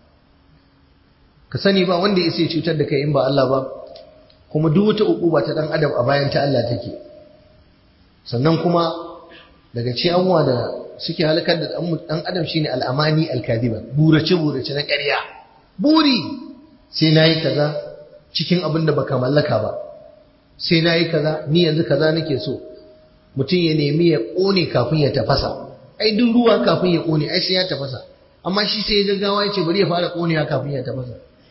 ka sani ba wanda ya sai cutar da kai in ba Allah ba kuma duk wata ukuba ta dan adam a bayan ta Allah take sannan kuma daga cikin abubuwa da suke halakar da dan adam shine al'amani al-kadiba burace burace na ƙarya buri sai nayi kaza cikin abin da baka mallaka ba sai nayi kaza ni yanzu kaza nake so mutum ya nemi ya kone kafin ya tafasa ai duk ruwa kafin ya kone ai sai ya tafasa amma shi sai ya gaggawa ya ce bari ya fara konewa kafin ya tafasa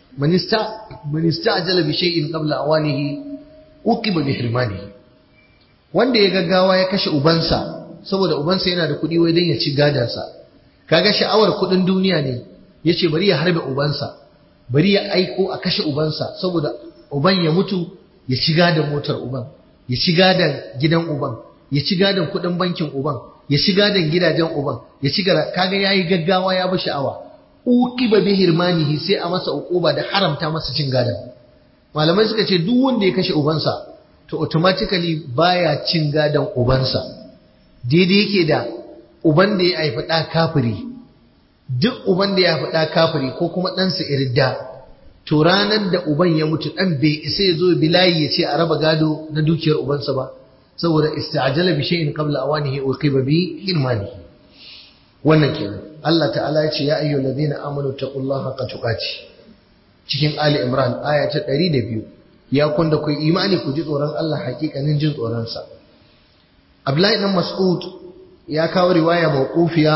man istajala bi shay'in qabla awanihi uqiba bi hirmanihi wanda ya gaggawa ya kashe ubansa saboda ubansa yana da kuɗi wai dan ya ci gadansa kaga sha'awar kuɗin duniya ne yace bari ya harbe ubansa bari ya aiko a kashe ubansa saboda uban ya mutu ya ci gadan motar uban ya ci gadan gidan uban ya ci gadan kuɗin bankin uban ya ci gadan gidajen uban ya ci kaga yayi gaggawa ya bi sha'awa uqiba bi hirmanihi sai a masa uquba da haramta masa cin gadan malamai suka ce duk wanda ya kashe ubansa to automatically baya cin gadan ubansa daidai yake da uban da ya haifi ɗa kafiri duk uban da ya haifi ɗa kafiri ko kuma ɗansa irda to ranar da uban ya mutu ɗan bai isa ya zo bilayi ya ce a raba gado na dukiyar ubansa ba saboda ista'jala bi shay'in qabla awanihi uqiba bi hirmanihi wannan kenan Allah ta'ala ya ce ya ayyuhal ladina amanu taqullaha haqqa tuqati cikin Ali Imran aya ta 102 ya kun da ku imani ku ji tsoron Allah hakikanin jin tsoron sa Abdullahi dan Mas'ud ya kawo riwaya mawqufiya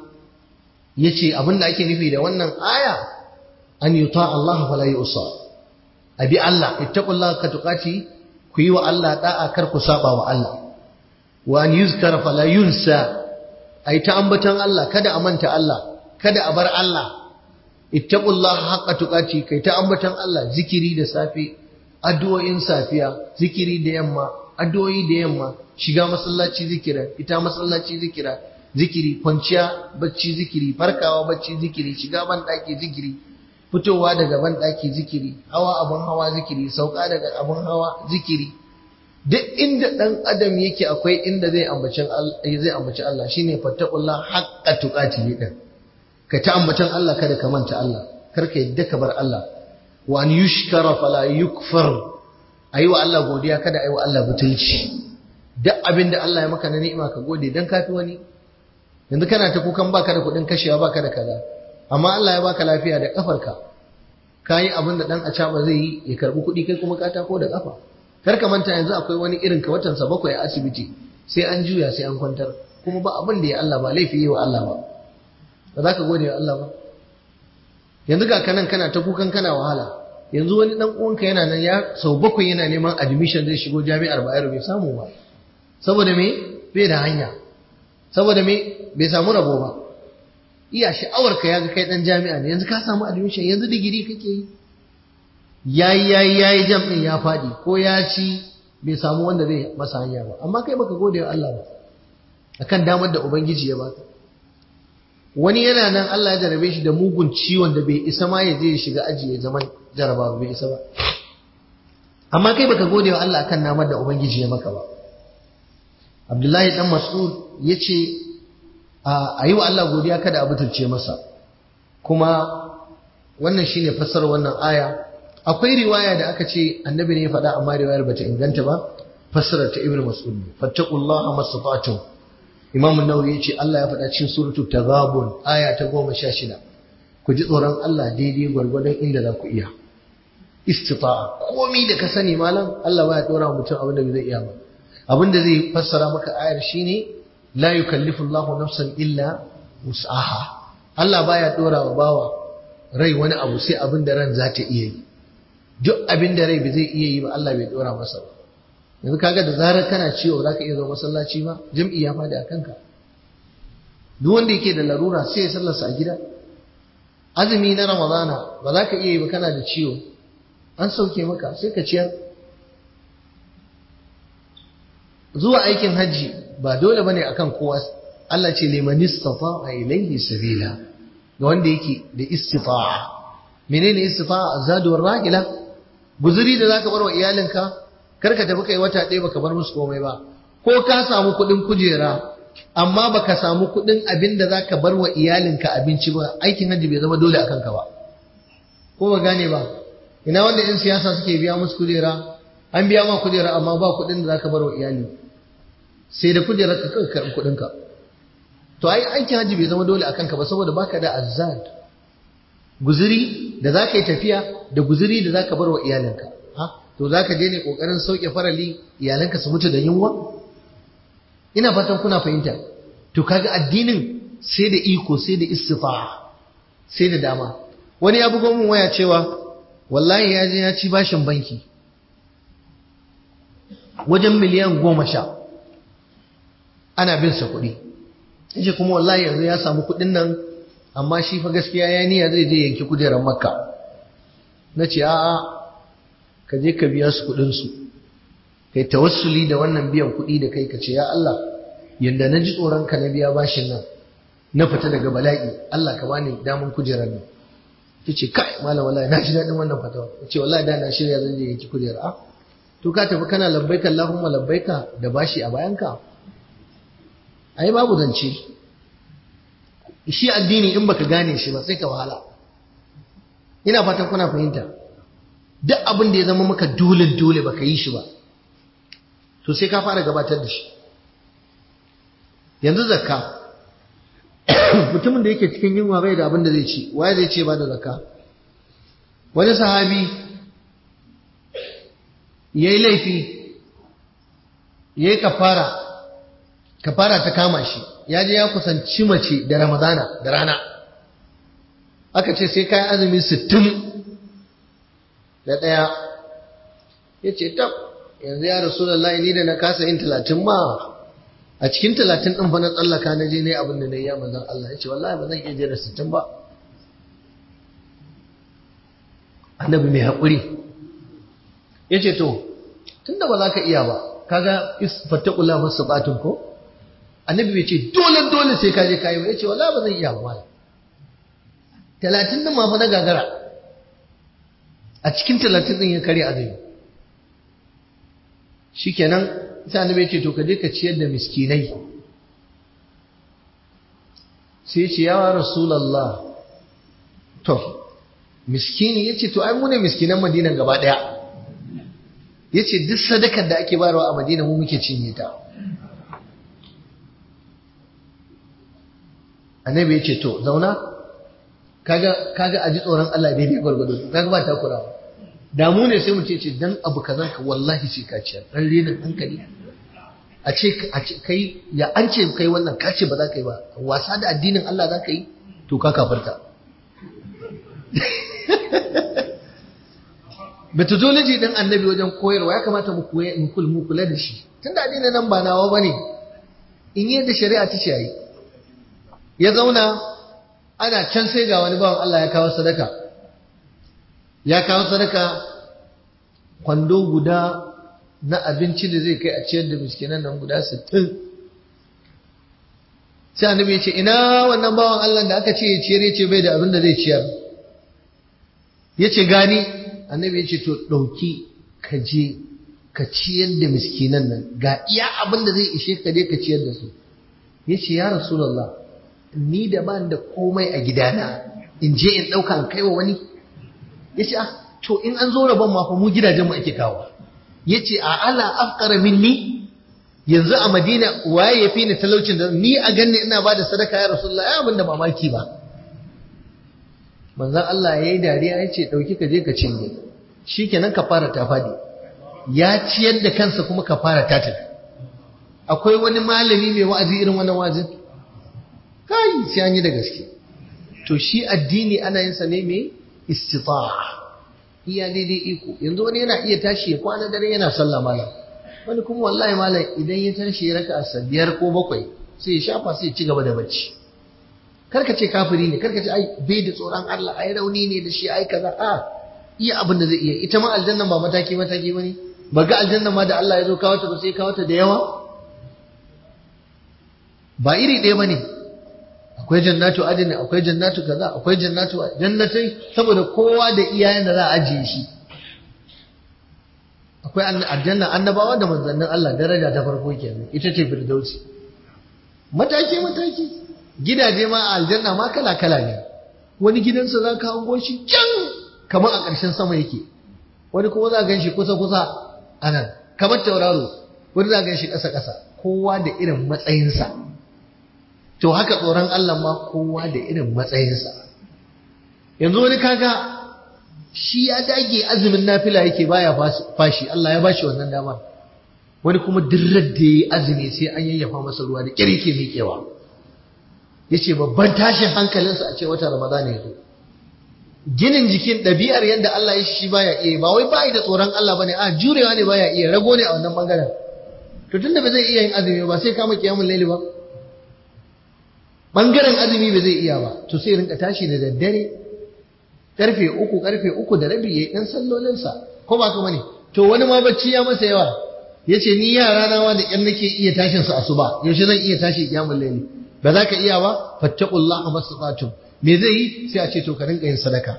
yace abinda ake nufi da wannan aya an yuta Allah fala yusa abi Allah ittaqullaha haqqa tuqati ku yi wa Allah da'a kar ku saba wa Allah wa an yuzkara fala yunsa ai ta ambatan Allah kada a manta Allah kada a bar Allah ittaqullaha haqqa tuqati kai ta ambatan Allah zikiri da safe addu'o'in safiya zikiri da yamma addu'o'i da yamma shiga masallaci zikira ita masallaci zikira zikiri kwanciya bacci zikiri farkawa bacci zikiri shiga ban daki zikiri fitowa daga ban daki zikiri hawa abun hawa zikiri sauka daga abun hawa zikiri duk inda ɗan adam yake akwai inda zai ambaci zai ambaci Allah shine fattaqullah haqqa tuqati ne din ka ta ambacin Allah kada ka manta Allah kar ka yadda ka bar Allah wa an yushkara fala yukfar ayi wa Allah godiya kada ayi wa Allah butulci duk abin da Allah ya maka na ni'ima ka gode dan kafi wani yanzu kana ta kukan baka da kuɗin kashewa baka da kaza amma Allah ya baka lafiya da kafarka kayi abin da dan acaba zai yi ya karbi kuɗi kai kuma ka tako da kafa kar ka manta yanzu akwai wani irin ka watan sa bakwai a asibiti sai an juya sai an kwantar kuma ba abin da ya Allah ba laifi yi wa Allah ba ba za ka gode wa Allah ba yanzu ga kanan kana ta kukan kana wahala yanzu wani dan uwanka yana nan ya sau bakwai yana neman admission zai shigo jami'ar Bayero bai samu ba saboda me bai da hanya saboda me bai samu rabo ba iya sha'awar ka yaga kai dan jami'a ne yanzu ka samu admission yanzu digiri kake yi yayi yayi yayi jam din ya fadi ko ya ci bai samu wanda zai masa hanya ba amma kai baka gode wa Allah ba akan damar da ubangiji ya baka wani yana nan Allah ya jarabe shi da mugun ciwon da bai isa ma ya je ya shiga aji ya zama jaraba bai isa ba amma kai baka gode wa Allah akan namar da ubangiji ya maka ba Abdullahi dan Mas'ud yace a yi wa Allah godiya kada a butulce masa kuma wannan shine fassarar wannan aya akwai riwaya da aka ce annabi ne ya faɗa amma riwayar bata inganta ba fassarar ta ibnu mas'ud ne fattaqullaha mastata'tum Imam Nawawi ya ce Allah ya faɗa cikin suratul Taghabun aya ta goma sha shida ku ji tsoron Allah daidai gwargwadon inda za ku iya istita'a komi da ka sani malam Allah baya dora mutum abin da zai iya ba abin da zai fassara maka ayar shine la yukallifu Allahu nafsan illa wus'aha Allah baya dora wa bawa rai wani abu sai abin da ran za ta iya yi duk abin da rai ba zai iya yi ba Allah bai dora masa ba yanzu kaga da zarar kana ciwo za ka iya zo masallaci ma jam'i ya fadi a kanka duk wanda yake da larura sai ya sallarsa a gida azumi na ramadana ba za ka iya yi ba kana da ciwo an sauke maka sai ka ciyar zuwa aikin hajji ba dole bane akan kowa Allah ce liman istata'a ilayhi sabila ga wanda yake da istita'a menene istita'a zaduwar rahila guzuri da zaka bar wa iyalinka kar ka tafi kai wata ɗaya baka bar musu komai ba ko ka samu kuɗin kujera amma baka samu kuɗin abin da zaka bar wa iyalinka abinci ba aikin hajji bai zama dole akan ka ba ko ba gane ba ina wanda yan siyasa suke biya musu kujera an biya ma kujera amma ba kuɗin da zaka bar wa iyali sai da kujerar ka kai karɓi kuɗin ka to ai aikin hajji bai zama dole akan ka ba saboda baka da azzad guzuri da zaka yi tafiya da guzuri da zaka bar wa iyalinka ha to zaka je ne kokarin sauke farali iyalanka su mutu da yunwa ina fatan kuna fahimta to kaga addinin sai da iko sai da istifa sai da dama wani ya bugo min waya cewa wallahi ya je ya ci bashin banki wajen miliyan goma sha ana bin sa kuɗi yace kuma wallahi yanzu ya samu kuɗin nan amma shi fa gaskiya ya niyya zai je yanki kujerar makka na ce a'a ka je ka biya su kuɗin su kai tawassuli da wannan biyan kuɗi da kai ka ce ya Allah yanda na ji tsoron ka na biya bashin nan na fita daga bala'i Allah ka bani damun kujerar nan ta ce kai malam wallahi na ji daɗin wannan fatawa ta ce wallahi da na shirya zan je yanki kujera a to ka tafi kana labbaika Allahumma labbaika da bashi a bayanka ai babu zance shi addini in baka gane shi ba sai ka wahala ina fatan kuna fahimta duk abin da ya zama maka dole dole baka yi shi ba to sai ka fara gabatar da shi yanzu zakka mutumin da yake cikin yunwa bai da abin da zai ci waye zai ce ba da zakka wani sahabi ya yi laifi ya yi kafara kafara ta kama shi ya je ya kusanci mace da ramadana da rana aka ce sai kayan azumi sittin da ɗaya ya ce tab yanzu ya rasu da ni da na kasa yin talatin ma a cikin talatin ɗin fa na tsallaka na je ne abin da na yi ya manzan Allah ya ce wallahi ba zan iya jera sittin ba annabi mai haƙuri ya ce to tun da ba za ka iya ba kaga fattaƙula masu batun ko annabi bai ce dole dole sai ka je ka yi ba ya ce wallahi ba zan iya ba talatin ɗin ma fa na gagara a cikin talatin ɗin ya kare azumi shikenan sai annabi ya ce to ka je ka ciyar da miskinai sai ce ya rasulullah to miskini yace to ai mu ne miskinan madinan gaba daya yace duk sadakar da ake bayarwa a madina mu muke cinye ta annabi yace to zauna kaga kaga aji tsoron Allah daidai gwargwado kaga ba ta kurawa da mu ne sai mu ce dan abu kazan ka wallahi sai ka ciyar dan renin hankali a ce a ce kai ya an ce kai wannan ka ce ba za ka yi ba wasa da addinin Allah za ka yi to ka kafarta methodology din annabi wajen koyarwa ya kamata mu koya in kul mu kula da shi tunda addinin nan ba nawa bane in yi da shari'a ta ce ya zauna ana can sai ga wani bawan Allah ya kawo sadaka ya kawo sadaka kwando guda na abinci da zai kai a ciyar da miskinan nan guda 60 sai annabi ya ce ina wannan bawan Allah da aka ce ya ciyar ya ce bai da abin da zai ciyar ya ce gani annabi ya ce to ɗauki ka je ka ciyar da miskinan nan ga iya abin da zai ishe ka je ka ciyar da su ya ce ya rasulallah ni da ban da komai a gidana in je in ɗauka in kai wa wani ya ce to in an zo rabon ma fa mu gidajen mu ake kawo ya ce a ala afkara minni yanzu a madina waye ya fi ni talaucin da ni a ganni ina ba da sadaka ya rasulullah ya abin da mamaki ba manzon Allah ya yi dariya ya ce ɗauki ka je ka cinye shi kenan ka fara ta faɗi ya ciyar da kansa kuma ka fara ta tafi akwai wani malami mai wa'azi irin wannan wa'azin kai sai an yi da gaske to shi addini ana yin sa ne mai istita'a iya daidai iko yanzu wani yana iya tashi ya kwana dare yana sallah malam wani kuma wallahi malam idan ya tashi ya raka asa biyar ko bakwai sai ya shafa sai ya ci gaba da bacci karka ce kafiri ne karka ce ai bai da tsoron Allah ai rauni ne da shi ai kaza a iya abin da zai iya ita ma aljanna ba mataki mataki bane ba ga aljanna ma da Allah ya zo kawo ta ba sai kawo ta da yawa ba iri ɗaya bane akwai jannatu adini akwai jannatu kaza akwai jannatu jannatai saboda kowa da iyayen da za a ajiye shi akwai aljanna annabawa da manzannin Allah daraja ta farko kenan ita ce firdausi mataki mataki gidaje ma a aljanna ma kala kala ne wani gidansa za ka hango shi can kamar a ƙarshen sama yake wani kuma za gan shi kusa kusa a nan kamar tauraro wani za gan shi ƙasa ƙasa kowa da irin matsayinsa to haka tsoron Allah ma kowa da irin matsayinsa yanzu wani kaga shi ya dage azumin nafila yake baya fashi Allah ya bashi wannan dama wani kuma dirrar da yayi azumi sai an yayyafa masa ruwa da kyar yake miƙewa yace babban tashin hankalinsa a ce wata Ramadan ya zo ginin jikin ɗabi'ar yadda Allah ya shi baya iya ba wai bai da tsoron Allah bane a jurewa ne baya iya rago ne a wannan bangaren to tunda ba zai iya yin azumi ba sai kama kiyamul laili ba bangaren azumi ba zai iya ba to sai rinka tashi da daddare karfe uku karfe uku da rabi yayi dan sallolinsa ko ba kuma ne to wani ma bacci ya masa yawa yace ni yara na ma da yan nake iya tashin su asuba yaushe zan iya tashi kiyamul laili ba za ka iya ba fattaqullaha mastata'tum me zai yi sai a ce to ka rinka yin sadaka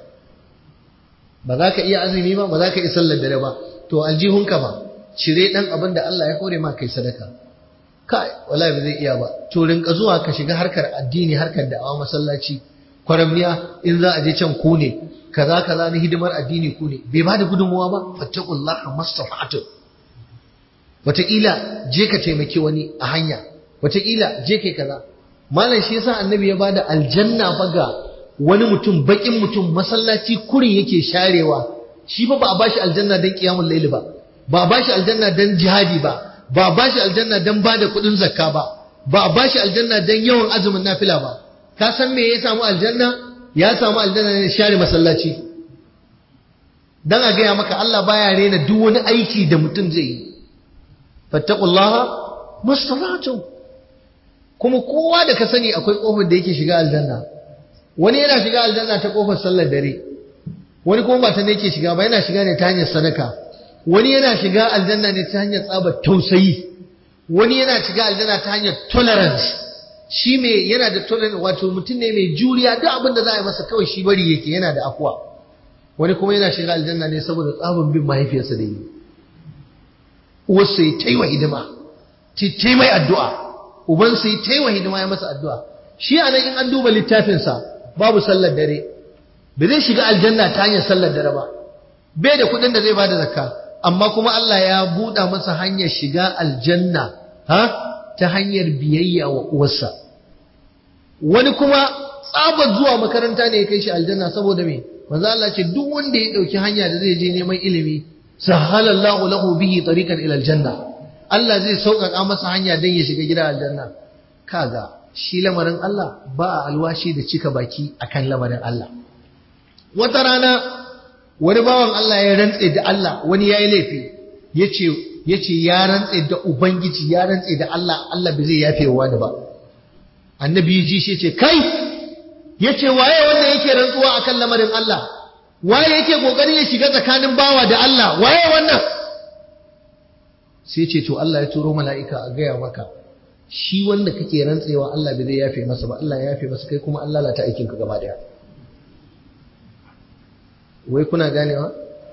ba za ka iya azumi ba ba za ka iya sallar dare ba to aljihunka ba cire dan abin da Allah ya kore ma kai sadaka kai wallahi ba zai iya ba to rinka zuwa ka shiga harkar addini harkar da'awa masallaci kwaramniya in za a je can ku ne kaza kaza na hidimar addini ku ne bai ba da gudunmuwa ba fattaqullaha mastafa'tu wataƙila je ka taimaki wani a hanya wataƙila je kai kaza malam shi yasa annabi ya bada aljanna fa ga wani mutum bakin mutum masallaci kurin yake sharewa shi fa ba a bashi aljanna dan qiyamul layl ba ba a bashi aljanna dan jihadi ba ba a bashi aljanna dan bada kudin zakka ba ba a bashi aljanna dan yawan azumin nafila ba ka san me ya samu aljanna ya samu aljanna ne share masallaci dan a gaya maka Allah baya rena duk wani aiki da mutum zai yi fattaqullaha mastata'tum kuma kowa da ka sani akwai kofar da yake shiga aljanna wani yana shiga aljanna ta kofar sallar dare wani kuma ba ta ne yake shiga ba yana shiga ne ta hanyar sadaka wani yana shiga aljanna ne ta hanyar tsabar tausayi wani yana shiga aljanna ta hanyar tolerance shi me yana da tolerance wato mutum ne mai juriya duk abin da za a yi masa kawai shi bari yake yana da afuwa wani kuma yana shiga aljanna ne saboda tsabin bin mahaifiyarsa da yi uwarsa ya taiwa hidima ta mai addu'a ubansa ya taiwa hidima ya masa addu'a shi a nan in an duba littafinsa babu sallar dare ba zai shiga aljanna ta hanyar sallar dare ba bai da kuɗin da zai bada zakka amma kuma Allah ya buɗa masa hanyar shiga aljanna ha ta hanyar biyayya wa uwarsa wani kuma tsabar zuwa makaranta ne ya kai shi aljanna saboda me manzo Allah ce duk wanda ya dauki hanya da zai je neman ilimi sahalallahu lahu bihi tariqan ila aljanna Allah zai sauƙaƙa masa hanya don ya shiga gida aljanna kaga shi lamarin Allah ba a alwashi da cika baki akan lamarin Allah wata rana wani bawan Allah ya rantse da Allah wani yayi laifi yace yace ya rantse da ubangiji ya rantse da Allah Allah bai zai yafe wa wani ba annabi ji shi ce kai yace waye wanda yake rantsuwa akan lamarin Allah waye yake kokarin ya shiga tsakanin bawa da Allah waye wannan sai ce to Allah ya turo mala'ika a gaya maka shi wanda kake rantsewa Allah bai zai yafe masa ba Allah ya yafe masa kai kuma Allah lalata aikin ka gaba daya wai kuna ganewa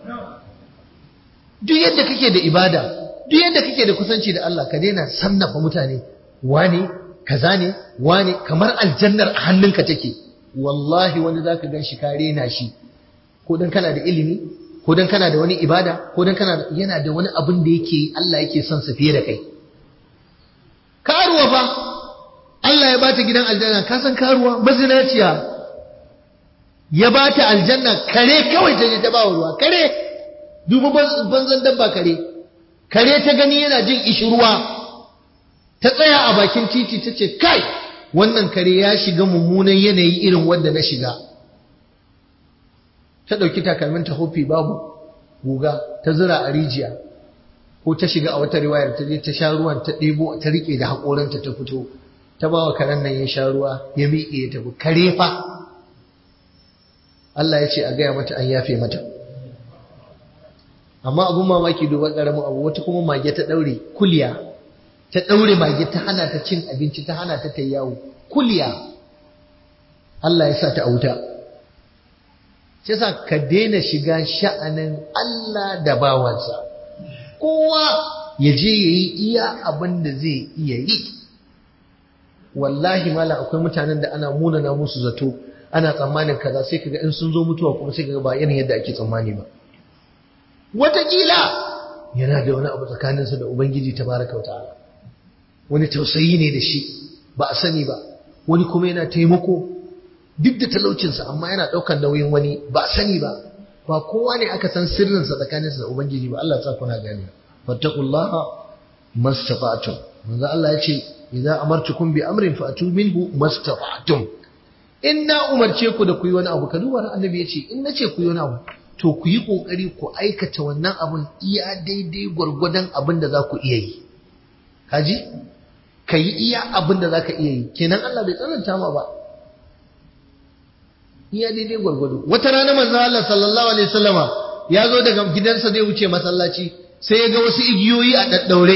duk yadda kake da ibada duk yadda kake da kusanci da Allah ka daina sannafa mutane wani kaza ne wani kamar aljannar a hannunka take wallahi wani zaka gan shi kare na shi ko dan kana da ilimi ko dan kana da wani ibada ko dan kana yana da wani abin da yake Allah yake son sa fiye da kai karuwa fa Allah ya bata gidan aljanna ka san karuwa mazinaciya ya bata aljanna kare kawai ta je ta ba ruwa kare dubu banzan dabba kare kare ta gani yana jin ishirwa ta tsaya a bakin titi ta ce kai wannan kare ya shiga mummunan yanayi irin wanda na shiga ta ɗauki takalmin ta hofi babu guga ta zura a rijiya ko ta shiga a wata riwayar ta je ta sha ruwan ta ɗebo ta riƙe da haƙoranta ta fito ta ba wa karen nan ya sha ruwa ya miƙe ya tafi kare fa Allah ya ce a gaya mata an yafe mata amma abun mamaki duba ƙaramin abu wata kuma mage ta ɗaure kuliya ta ɗaure mage ta hana ta cin abinci ta hana ta ta yawo kuliya Allah ya sa ta auta sai sa ka daina shiga sha'anin Allah da bawansa kowa ya je ya yi iya abin da zai iya yi wallahi mala akwai mutanen da ana munana musu zato ana tsammanin kaza sai kaga in sun zo mutuwa kuma sai kaga ba irin yadda ake tsammani ba wataƙila yana da wani abu tsakaninsa da ubangiji tabaraka wa ta'ala wani tausayi ne da shi ba a sani ba wani kuma yana taimako duk da talaucinsa amma yana ɗaukar nauyin wani ba a sani ba ba kowa ne aka san sirrinsa tsakaninsa da ubangiji ba Allah ya sa kuna gani fattaqullaha mastata'tum manzo Allah ya ce idza amartukum bi amrin fa'tu minhu mastata'tum in na umarce ku da ku yi wani abu ka duba annabi ya ce in nace ku yi wani abu to ku yi kokari ku aikata wannan abun iya daidai gwargwadon abin da za ku iya yi kaji ka yi iya abin da za ka iya yi kenan Allah bai tsananta ma ba iya daidai gwargwado wata rana manzo Allah sallallahu alaihi wasallama ya zo daga gidansa zai wuce masallaci sai ya ga wasu igiyoyi a daddaure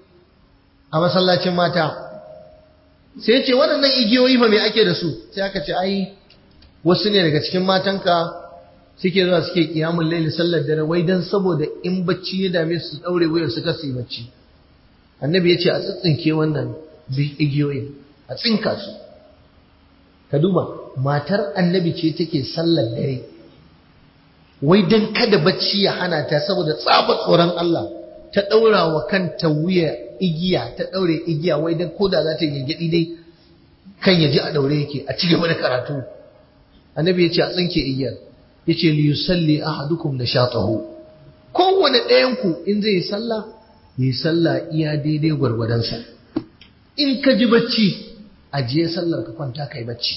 a masallacin mata sai ya ce waɗannan igiyoyi fa me ake da su sai aka ce ai wasu ne daga cikin matanka suke zuwa suke kiyamun laili sallar dare wai dan saboda in bacci ya dame su daure wuyar su kasu bacci annabi ya ce a tsitsinke wannan igiyoyin a tsinka su ka duba matar annabi ce take sallar dare wai dan kada bacci ya hana ta saboda tsaba tsoron Allah ta daura wa kanta wuya igiya ta daure igiya wai dan koda za ta gingidi dai kan ya ji a daure yake a ci gaba da karatu annabi ya ce a tsinke igiyar ya ce li yusalli ahadukum nashatahu kowane ɗayan ku in zai yi sallah yi sallah iya daidai gwargwadonsa in ka ji bacci ajiye sallar ka kwanta kai bacci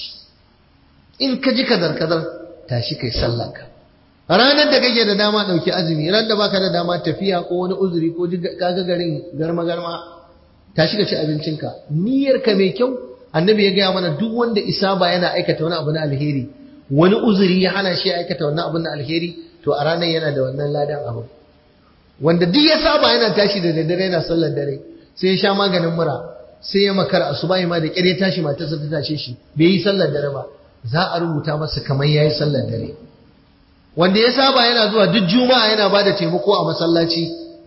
in ka ji kazar kazar tashi kai sallar ka ranar da kake da dama ɗauki azumi ran da baka da dama tafiya ko wani uzuri ko kaga garin garma garma tashi ka ci abincinka niyyar ka mai kyau annabi ya gaya mana duk wanda isa ba yana aikata wani abu na alheri wani uzuri ya hana shi aikata wannan abun na alheri to a ranar yana da wannan ladan abu wanda duk ya saba yana tashi da daddare yana sallar dare sai ya sha maganin mura sai ya makara asubahi ma da kyar ya tashi matarsa ta tashe shi bai yi sallar dare ba za a rubuta masa kamar yayi sallar dare wanda ya saba yana zuwa duk juma'a yana bada taimako a masallaci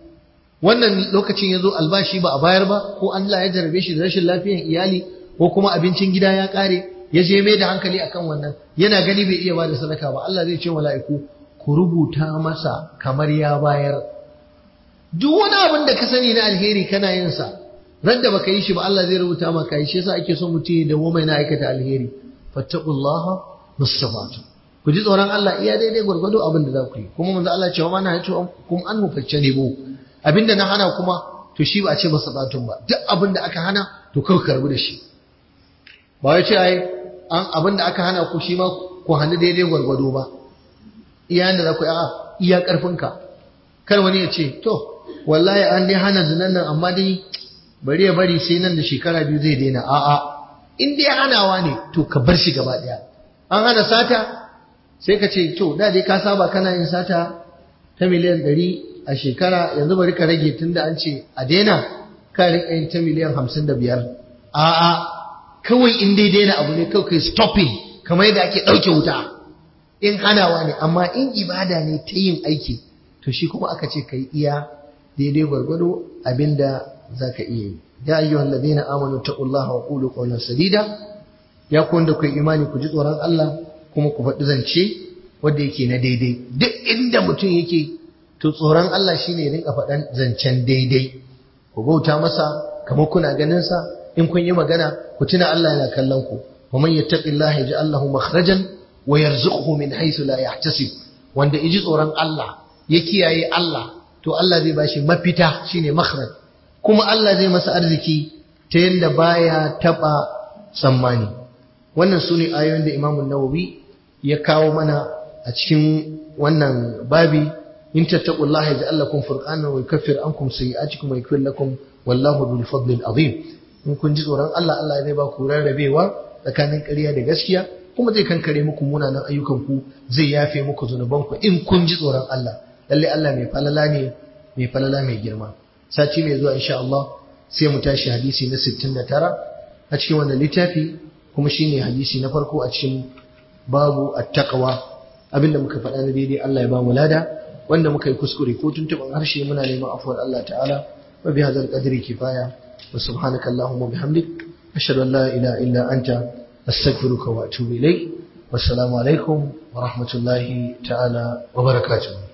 wannan lokacin ya zo albashi ba a bayar ba ko Allah ya jarabe shi da rashin lafiyar iyali ko kuma abincin gida ya kare ya je mai da hankali akan wannan yana gani bai iya bada sadaka ba Allah zai ce mala'iku ku rubuta masa kamar ya bayar duk wani abin da ka sani na alheri kana yin sa ran da baka yi shi ba Allah zai rubuta maka yi shi yasa ake son mutum da goma yana aikata alheri fattaqullaha mustafatu ku ji tsoron Allah iya daidai gwargwado abin da za ku yi kuma manzo Allah cewa mana yace kum an mufacce ne bu abinda na hana kuma to shi ba a ce masa batun ba duk abin da aka hana to kawai karbu da shi ba ya ce ai an abin da aka hana ku shi ma ku hannu daidai gwargwado ba iya da za ku yi a iya karfinka kar wani ya ce to wallahi an dai hana zinan nan amma dai bari ya bari sai nan da shekara biyu zai daina a'a in dai hanawa ne to ka bar shi gaba daya an hana sata sai ka ce to da dai ka saba kana yin sata ta miliyan ɗari a shekara yanzu bari ka rage tunda an ce a daina ka riƙa yin ta miliyan hamsin da biyar a'a kawai in dai daina abu ne kawai kai stopping kamar yadda ake ɗauke wuta in hanawa ne amma in ibada ne ta yin aiki to shi kuma aka ce ka yi iya daidai gwargwado abinda za ka iya yi ya ayyuha alladhina amanu taqullaha wa qulu qawlan sadida ya ku wanda ku imani ku ji tsoron Allah kuma ku faɗi zance wanda yake na daidai duk inda mutum yake to tsoron Allah shine ya rinka faɗan zancen daidai ku bauta masa kamar kuna ganin sa in kun yi magana ku tuna Allah yana kallon ku wa man yattaqillaha yaj'al lahu makhrajan wa yarzuquhu min haythu la yahtasib wanda iji tsoron Allah ya kiyaye Allah to Allah zai bashi mafita shine makhraj kuma Allah zai masa arziki ta yanda baya taba tsammani wannan sune ayoyin da Imam Nawawi ya kawo mana a cikin wannan babi in tattaqullaha yaj'al lakum furqanan wa yukaffir ankum sayi'atikum wa yaghfir lakum wallahu dhul fadlil azim in kun ji tsoron Allah Allah zai ba ku rarrabewa tsakanin ƙarya da gaskiya kuma zai kankare muku munanan ayyukan ku zai yafe muku zunuban ku in kun ji tsoron Allah lalle Allah mai falala ne mai falala mai girma sati mai zuwa insha Allah sai mu tashi hadisi na 69 a cikin wannan littafi kuma shine hadisi na farko a cikin babu at-taqwa abinda muka faɗa na daidai Allah ya ba mu lada wanda muka yi kuskure ko tuntuɓin harshe muna neman afuwar Allah ta'ala wa bi hadzal qadri kifaya wa subhanaka allahumma bihamdik ashhadu an la ilaha illa anta astaghfiruka wa atubu ilayk wassalamu alaikum wa rahmatullahi ta'ala wa barakatuh